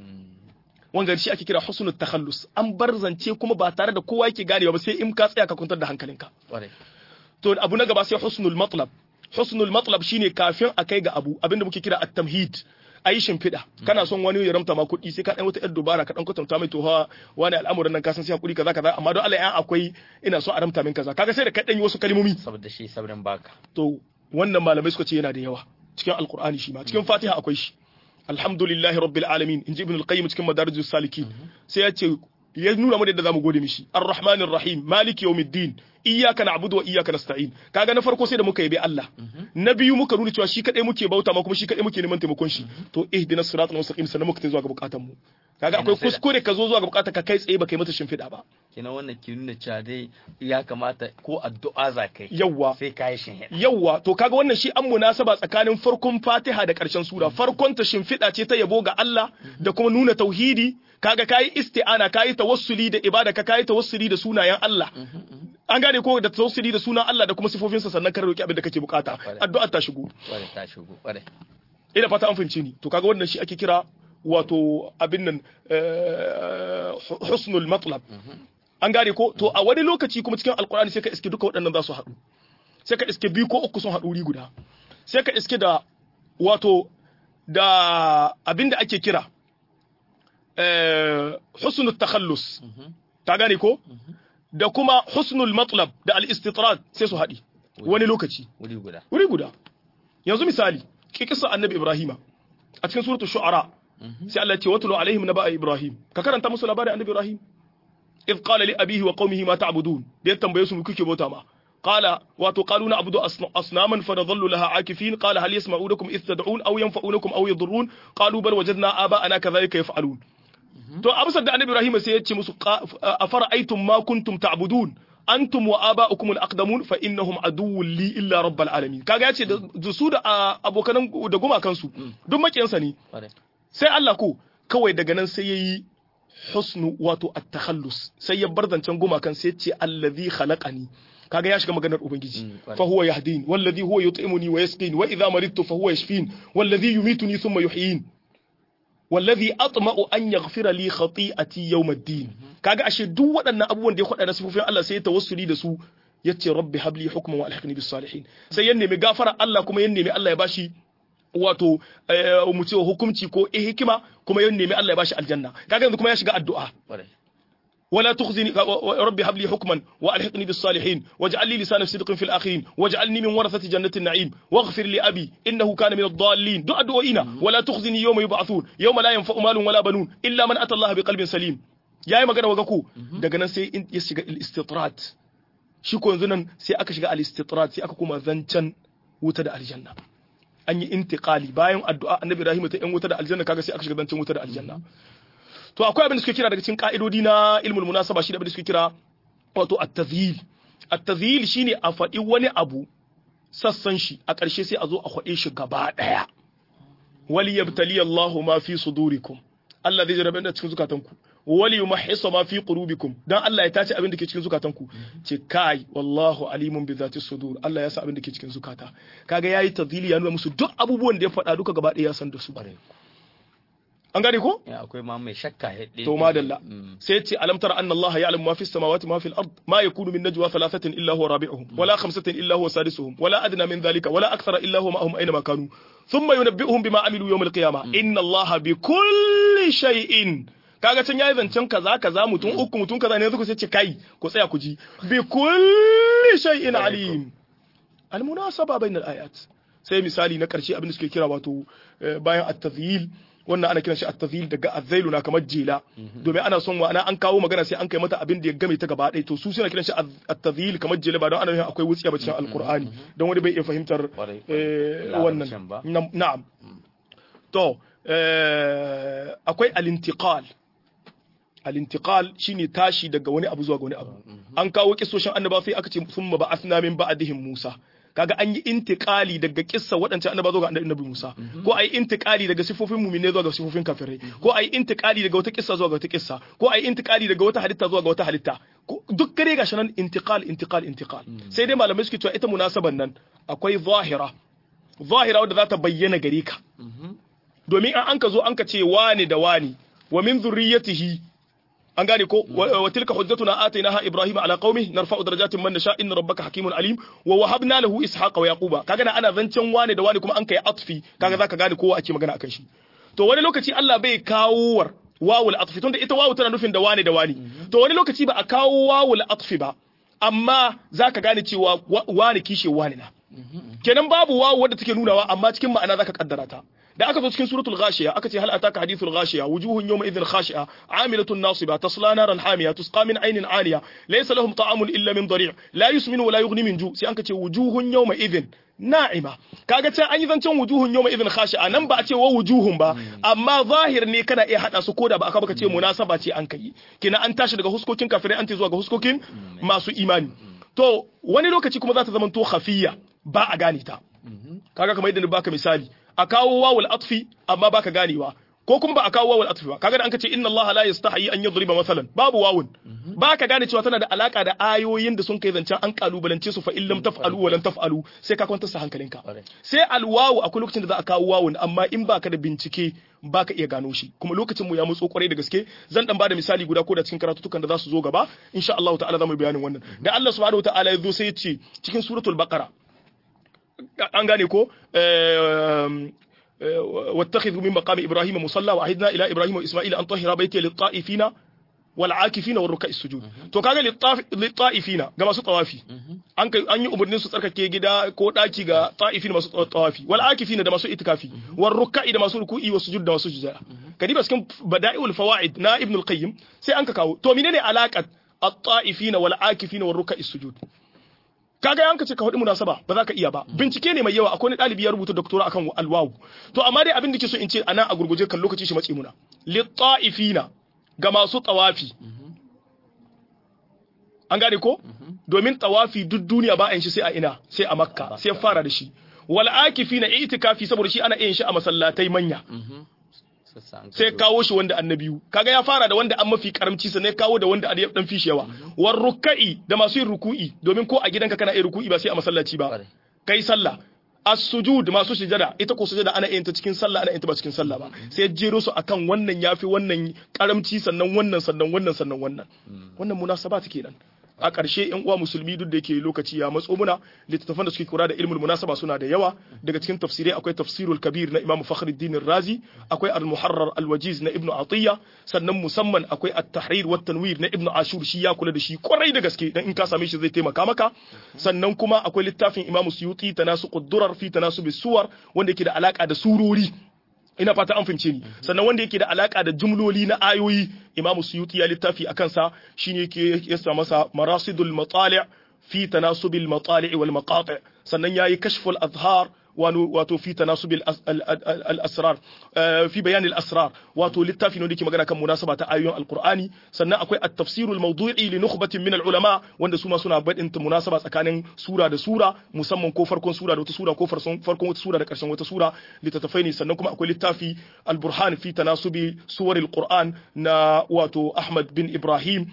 wanda shi ake kira husnul takhallus an bar zance kuma ba tare da kowa yake ganewa ba sai in ka tsaya ka kwantar da hankalinka to abu na gaba sai husnul matlab husnul matlab shine kafin a kai ga abu abinda muke kira at-tamhid a yi shimfiɗa kana son wani ya ramta ma kuɗi sai ka ɗan wata 'yar dubara ka ɗan kwatanta mai toha wani al'amuran nan ka san sai hakuri kaza kaza amma don Allah ya akwai ina so a ramta min kaza kaga sai da ka ɗan yi wasu kalmomi saboda shi sabrin baka to wannan malamai suka ce yana da yawa cikin alqur'ani shi ma cikin fatiha akwai shi alhamdulillahi rabbil alamin inji ibn al-qayyim cikin madarijus salikin sai ya ce ya nuna mu da zamu gode mishi arrahmanir rahim maliki yawmiddin iyyaka na'budu wa iyyaka nasta'in kaga na farko sai da muka yabi Allah na biyu muka nuna cewa shi kadai muke bauta ma kuma shi kadai muke neman taimakon shi to ihdinas siratal mustaqim sannan muka zuwa ga bukatun mu kaga akwai kuskure ka zo zuwa ga bukatar ka kai tsaye ba kai mata shimfiɗa ba kina wannan ki nuna cewa dai ya kamata ko addu'a za kai yawwa sai ka yi shimfiɗa yawwa to kaga wannan shi an munasaba tsakanin farkon Fatiha da ƙarshen sura farkon ta shimfiɗa ce ta yabo ga Allah da kuma nuna tauhidi kaga kayi isti'ana kayi tawassuli da ibada ka kayi tawassuli da sunayen Allah an gane ko da tawassuli da sunan Allah da kuma sifofinsa sannan ka roki abin da kake bukata addu'a ta shigo kware ta shigo kware ina fata an fahimce ni to kaga wannan shi ake kira wato abin nan husnul matlab an gane ko to a wani lokaci kuma cikin alkur'ani sai ka iske duka waɗannan za su haɗu sai ka iske biyu ko uku sun haɗu wuri guda sai ka iske da wato da abin da ake kira husnul takhallus ta gane ko da kuma husnul matlab da al-istitrad sai su haɗi wani lokaci wuri guda wuri guda yanzu misali kisa annabi ibrahima a cikin suratul shu'ara sai Allah ya ce watlu alaihim naba ibrahim ka karanta musu labarin annabi ibrahim إذ قال لأبيه وقومه ما تعبدون ديت تنبيه سمو كيكي بوتا ما قال واتو قالوا نعبد أصناما فنظل لها عاكفين قال هل يسمعونكم إذ تدعون أو ينفعونكم أو يضرون قالوا بل وجدنا آباءنا كذلك يفعلون to amsar da annabi Ibrahim sai ya ce musu afara'aytum ma kuntum ta'budun antum wa aba'ukum al-aqdamun fa innahum aduwwun li illa rabbil alamin kaga yace da su da abokan da gumakan su duk makiyansa ne sai Allah ko kawai daga nan sai yayi husnu wato at-takhallus sai ya bar zancen gumakan sai ce allazi khalaqani kaga ya shiga maganar ubangiji fa huwa yahdin wallazi huwa yut'imuni wa yasqin wa idha maridtu fa huwa yashfin wallazi yumituni thumma yuhyin wallazi atma'u an yaghfira li khati'ati yawm ad-din kaga ashe duk waɗannan abubuwan da ya faɗa na sifofin Allah sai ya tawassuli da su yace rabbi habli hukman wa alhiqni bis salihin sai ya nemi gafara Allah kuma ya nemi Allah ya bashi wato mu ce hukunci ko hikima kuma ya nemi Allah ya bashi aljanna kaga yanzu kuma ya shiga addu'a ولا تخزني ربي هب لي حكما والحقني بالصالحين واجعل لي لسان صدق في الاخرين واجعلني من ورثه جنه النعيم واغفر لابي انه كان من الضالين دعاء دعائنا ولا تخزني يوم يبعثون يوم لا ينفع مال ولا بنون الا من اتى الله بقلب سليم yayi magana waga ku daga nan sai ya shiga al-istitrat shi ko yanzu nan sai aka shiga al-istitrat sai aka kuma zancan wuta da aljanna an yi intiqali bayan addu'a annabi Ibrahim ta yan wuta da aljanna kaga sai aka shiga zancen wuta da aljanna to akwai abin da suke kira daga cikin ka'idodi na ilmul munasaba shi da abin da suke kira wato at-tadhil at-tadhil shine a faɗi wani abu sassan shi a ƙarshe sai a zo a faɗe shi gaba ɗaya wali yabtali Allahu ma fi sudurikum Allah zai jarabe da cikin zukatanku wali yumahhisa ma fi qulubikum dan Allah ya tace abin da ke cikin zukatanku ce kai wallahu alimun bi zati sudur Allah ya sa abin da ke cikin zukata kaga yayi tadhili ya nuna musu duk abubuwan da ya faɗa duka gaba ɗaya ya san da su an gane ko Ya akwai ma mai shakka hede. to madalla sai ce alam tara anna Allah ya'lamu ma fis samawati ma fil ard ma yakunu min najwa thalathatin illa huwa rabi'uhum wala khamsatin illa huwa sadisuhum wala adna min dhalika wala akthara illa huwa ma'ahum aina ma kanu thumma yunabbi'uhum bima amilu yawm al-qiyamah inna Allah bi kulli shay'in kaga can yayi zancen kaza kaza mutum uku mutum kaza ne yanzu sai ce kai ku tsaya ku ji bi kulli shay'in alim al-munasaba bainal ayat sai misali na karshe abin da suke kira wato eh, bayan at-tadhyil wannan ana kiran shi at-tadhyil daga azzailu na kamar jela domin ana son wa ana an kawo magana sai an kai mata abin da ya game ta gaba ɗaya to su suna kiran shi at-tadhyil kamar jela ba don ana nufin akwai wutsiya ba cikin alqur'ani don wani bai iya fahimtar Kwarai, eh, kwarai. wannan Larabcin ba. Nam- na'am to eh, akwai al-intiqal al-intiqal shine tashi daga wani abu zuwa ga wani abu an kawo kissoshin annaba sai aka ce summa ba'athna min ba'dihim Musa kaga an yi intiqali daga kissa waɗancan annaba zuwa ga annabi Musa ko ai intiqali daga sifofin mu'mine zuwa ga sifofin kafirai ko ai intiqali daga wata kissa zuwa ga wata kissa ko ai intiqali daga wata halitta zuwa ga wata halitta Ko- duk kare gashi nan intiqal intiqal intiqal sai dai malamai suke cewa ita munasaban nan akwai zahira zahira wadda za ta bayyana gare ka domin an an ka zo an ka ce wani da wani wa min zurriyatihi an gane ko wa wa tilka hujjatuna atainaha ibrahima ala qaumi narfa'u darajatin man nasha inna rabbaka hakimun alim wa wahabna lahu ishaqa wa yaquba kaga na ana zancen wani da wani kuma an kai atfi kaga zaka gane kowa ake magana akan shi to wani lokaci Allah bai kawo war wawul atfi tunda ita wawu tana nufin da wani da wani to wani lokaci ba a kawo wawul atfi ba amma zaka gane cewa wa- wani kishe wani na kenan babu wawu wadda take nunawa amma cikin ma'ana zaka kaddara ta da aka zo cikin suratul ghashiya aka ce hal ataka hadithul ghashiya wujuhun yawma idhin khashi'a amilatun nasiba tasla naran hamiya tusqa min aynin aliya laysa lahum ta'amun illa min dari' la yusminu wa la yughni min ju sai an ce wujuhun yawma idhin na'ima kaga can an yi zancen wujuhun yawma idhin khashi'a nan ba a ce wa wujuhun ba amma zahir ne kana iya hada su koda ba aka baka ce munasaba ce an kai kina an tashi daga huskokin kafirai an ce zuwa ga huskokin masu imani to wani lokaci kuma za ta zama to khafiyya ba a gane ta kaga kamar yadda na baka misali a kawo wawul atfi amma baka ganewa ko kuma ba a kawo wawul atfi ba kaga da an ce inna allaha la yastahi an yadriba masalan babu wawun baka gane cewa tana da alaka da ayoyin da sun kai zancen an kalubalance su fa in lam taf'alu wa lam taf'alu sai ka kwantar sa hankalinka Kwarai. sai alwawu akwai lokacin da za a kawo wawun amma in baka da bincike baka iya gano shi kuma lokacin mu ya mutso kwarai da gaske zan dan bada misali guda ko da cikin karatutukan da za su zo gaba insha Allah ta'ala zamu yi bayanin wannan da Allah subhanahu wa ta'ala ya zo sai ya ce cikin suratul baqara an gane ko واتخذوا من مقام ابراهيم مصلى وعهدنا الى ابراهيم واسماعيل ان طهر بيتي للطائفين والعاكفين والركع السجود to kaga litta'ifina ga masu tawafi an kai an yi umarnin su tsarkake gida ko daki ga ta'ifin masu tawafi wal akifina da masu itikafi war ruk'i da masu ruku'i wa sujud da masu sujada kadiba cikin bada'iul fawaid na ibn al-qayyim sai an ka kawo to menene alaqat at-ta'ifina wal akifina war ruk'i sujud kaga yanka ce ka hudu munasaba ba za ka iya ba bincike ne mai yawa akwai wani ɗalibi ya rubuta doktora akan alwawu to amma dai abin da ke so in ce ana a gurguje kan lokaci shi matsi muna litta'ifina ga masu tawafi an gane ko domin tawafi duk duniya ba a yin shi sai a ina sai a makka sai fara da shi wal akifina itikafi saboda shi ana yin shi a masallatai manya sai kawo shi wanda annabiyu kaga ya fara da wanda an mafi karamci sannan ya kawo da wanda ya dan fishi yawa war ruka'i da masu yin ruku'i domin ko a gidanka kana yin ruku'i ba sai a masallaci ba kai sallah as-sujud masu sujada ita ko sujada ana yin ta cikin sallah ana yin ta ba cikin sallah ba sai jero su akan wannan yafi wannan karamci sannan wannan sannan wannan sannan wannan wannan munasaba take nan a ƙarshe yan uwa musulmi duk da yake lokaci ya matso muna littattafan da suke kura da ilmul munasaba suna da yawa daga cikin tafsirai akwai tafsirul kabir na imam fakhruddin razi akwai al-muharrar al-wajiz na ibnu atiya sannan musamman akwai at-tahrir wa tanwir na ibnu ashur shi ya kula da shi kwarai da gaske dan in ka same shi zai taimaka maka sannan kuma akwai littafin imam suyuti tanasuqud durar fi tanasubis suwar wanda yake da alaka da surori ina fata an fahimce ni sannan wanda yake da alaka da jumloli na ayoyi imamu suyuti ya littafi a kansa shine yake yasa masa marasidul matali' fi tanasubil matali' wal maqati' sannan yayi kashful azhar wato fi tanasubil al-asrar fi bayan al-asrar wato littafi ne da ke magana kan munasaba ta ayoyin alqur'ani sannan akwai at-tafsir al-mawdu'i li nukhbatin min al-ulama wanda su ma suna badin munasaba tsakanin sura da sura musamman ko farkon sura da wata sura ko farkon wata sura da karshen wata sura littattafai ne sannan kuma akwai littafi al-burhan fi tanasubi suwar al-qur'an na wato Ahmad bin Ibrahim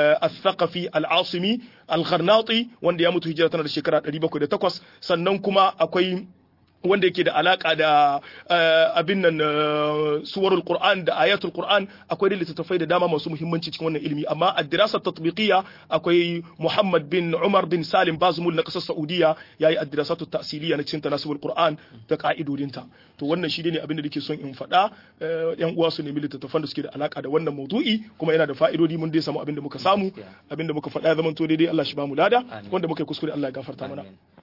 الثقفي العاصمي الغرناطي wanda ya mutu hijira tana da shekara 708 sannan kuma akwai wanda yake da alaka da abin nan suwarul qur'an da ayatul qur'an akwai littattafai da dama masu muhimmanci cikin wannan ilimi amma ad-dirasa tatbiqiyya akwai Muhammad bin Umar bin Salim Bazmul na kasar Saudiya yayi ad-dirasatu ta'siliyya na cikin tanasubul qur'an da ka'idodinta to wannan shi ne abin da nake son in faɗa yan uwa su nemi littattafan da suke da alaka da wannan maudu'i kuma yana da fa'idodi mun dai samu abin da muka samu abin da muka faɗa ya zama to daidai Allah shi ba mu lada wanda muka yi kuskure Allah ya gafarta mana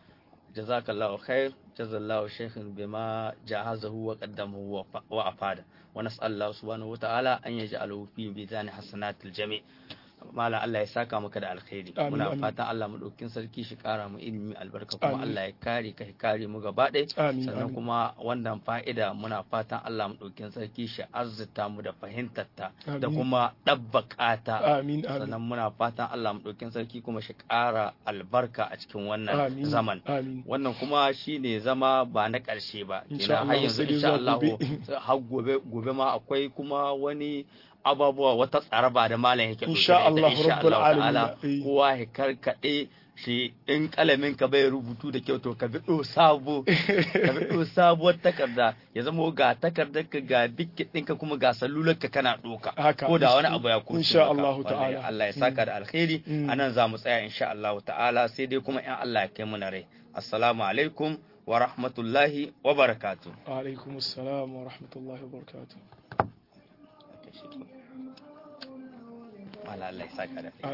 جزاك الله خير جزا الله شيخ بما جهزه وقدمه وأفاده ونسأل الله سبحانه وتعالى أن يجعله في ميزان حسنات الجميع Malam Allah ya saka maka da alkhairi muna fatan Allah mu ɗaukin sarki shi ƙara mu ilimi albarka kuma Allah ya kare ka kare mu gaba ɗaya sannan kuma wannan fa'ida muna fatan Allah mu ɗaukin sarki shi arzuta mu da fahimtar ta da kuma ɗabbaka ta sannan muna fatan Allah mu ɗaukin sarki kuma shi ƙara albarka a cikin wannan zaman wannan kuma shine zama ba na ƙarshe ba kenan har yanzu insha Allah har gobe gobe ma akwai kuma wani ababuwa wata tsaraba da malam yake insha Allah rabbul alamin kowa ya karkade shi in kalamin ka bai rubutu da kyau to ka bi sabo ka bi sabuwar takarda ya zama ga takardar ka ga dikkin ɗinka kuma ga salular ka kana doka ko da wani abu ya kusa insha Allah ta'ala Allah ya saka da alkhairi anan za mu tsaya insha Allah ta'ala sai dai kuma in Allah ya kai mu na rai assalamu alaikum wa rahmatullahi wa barakatuh wa alaikum assalam wa rahmatullahi wa barakatuh Allah ya saka da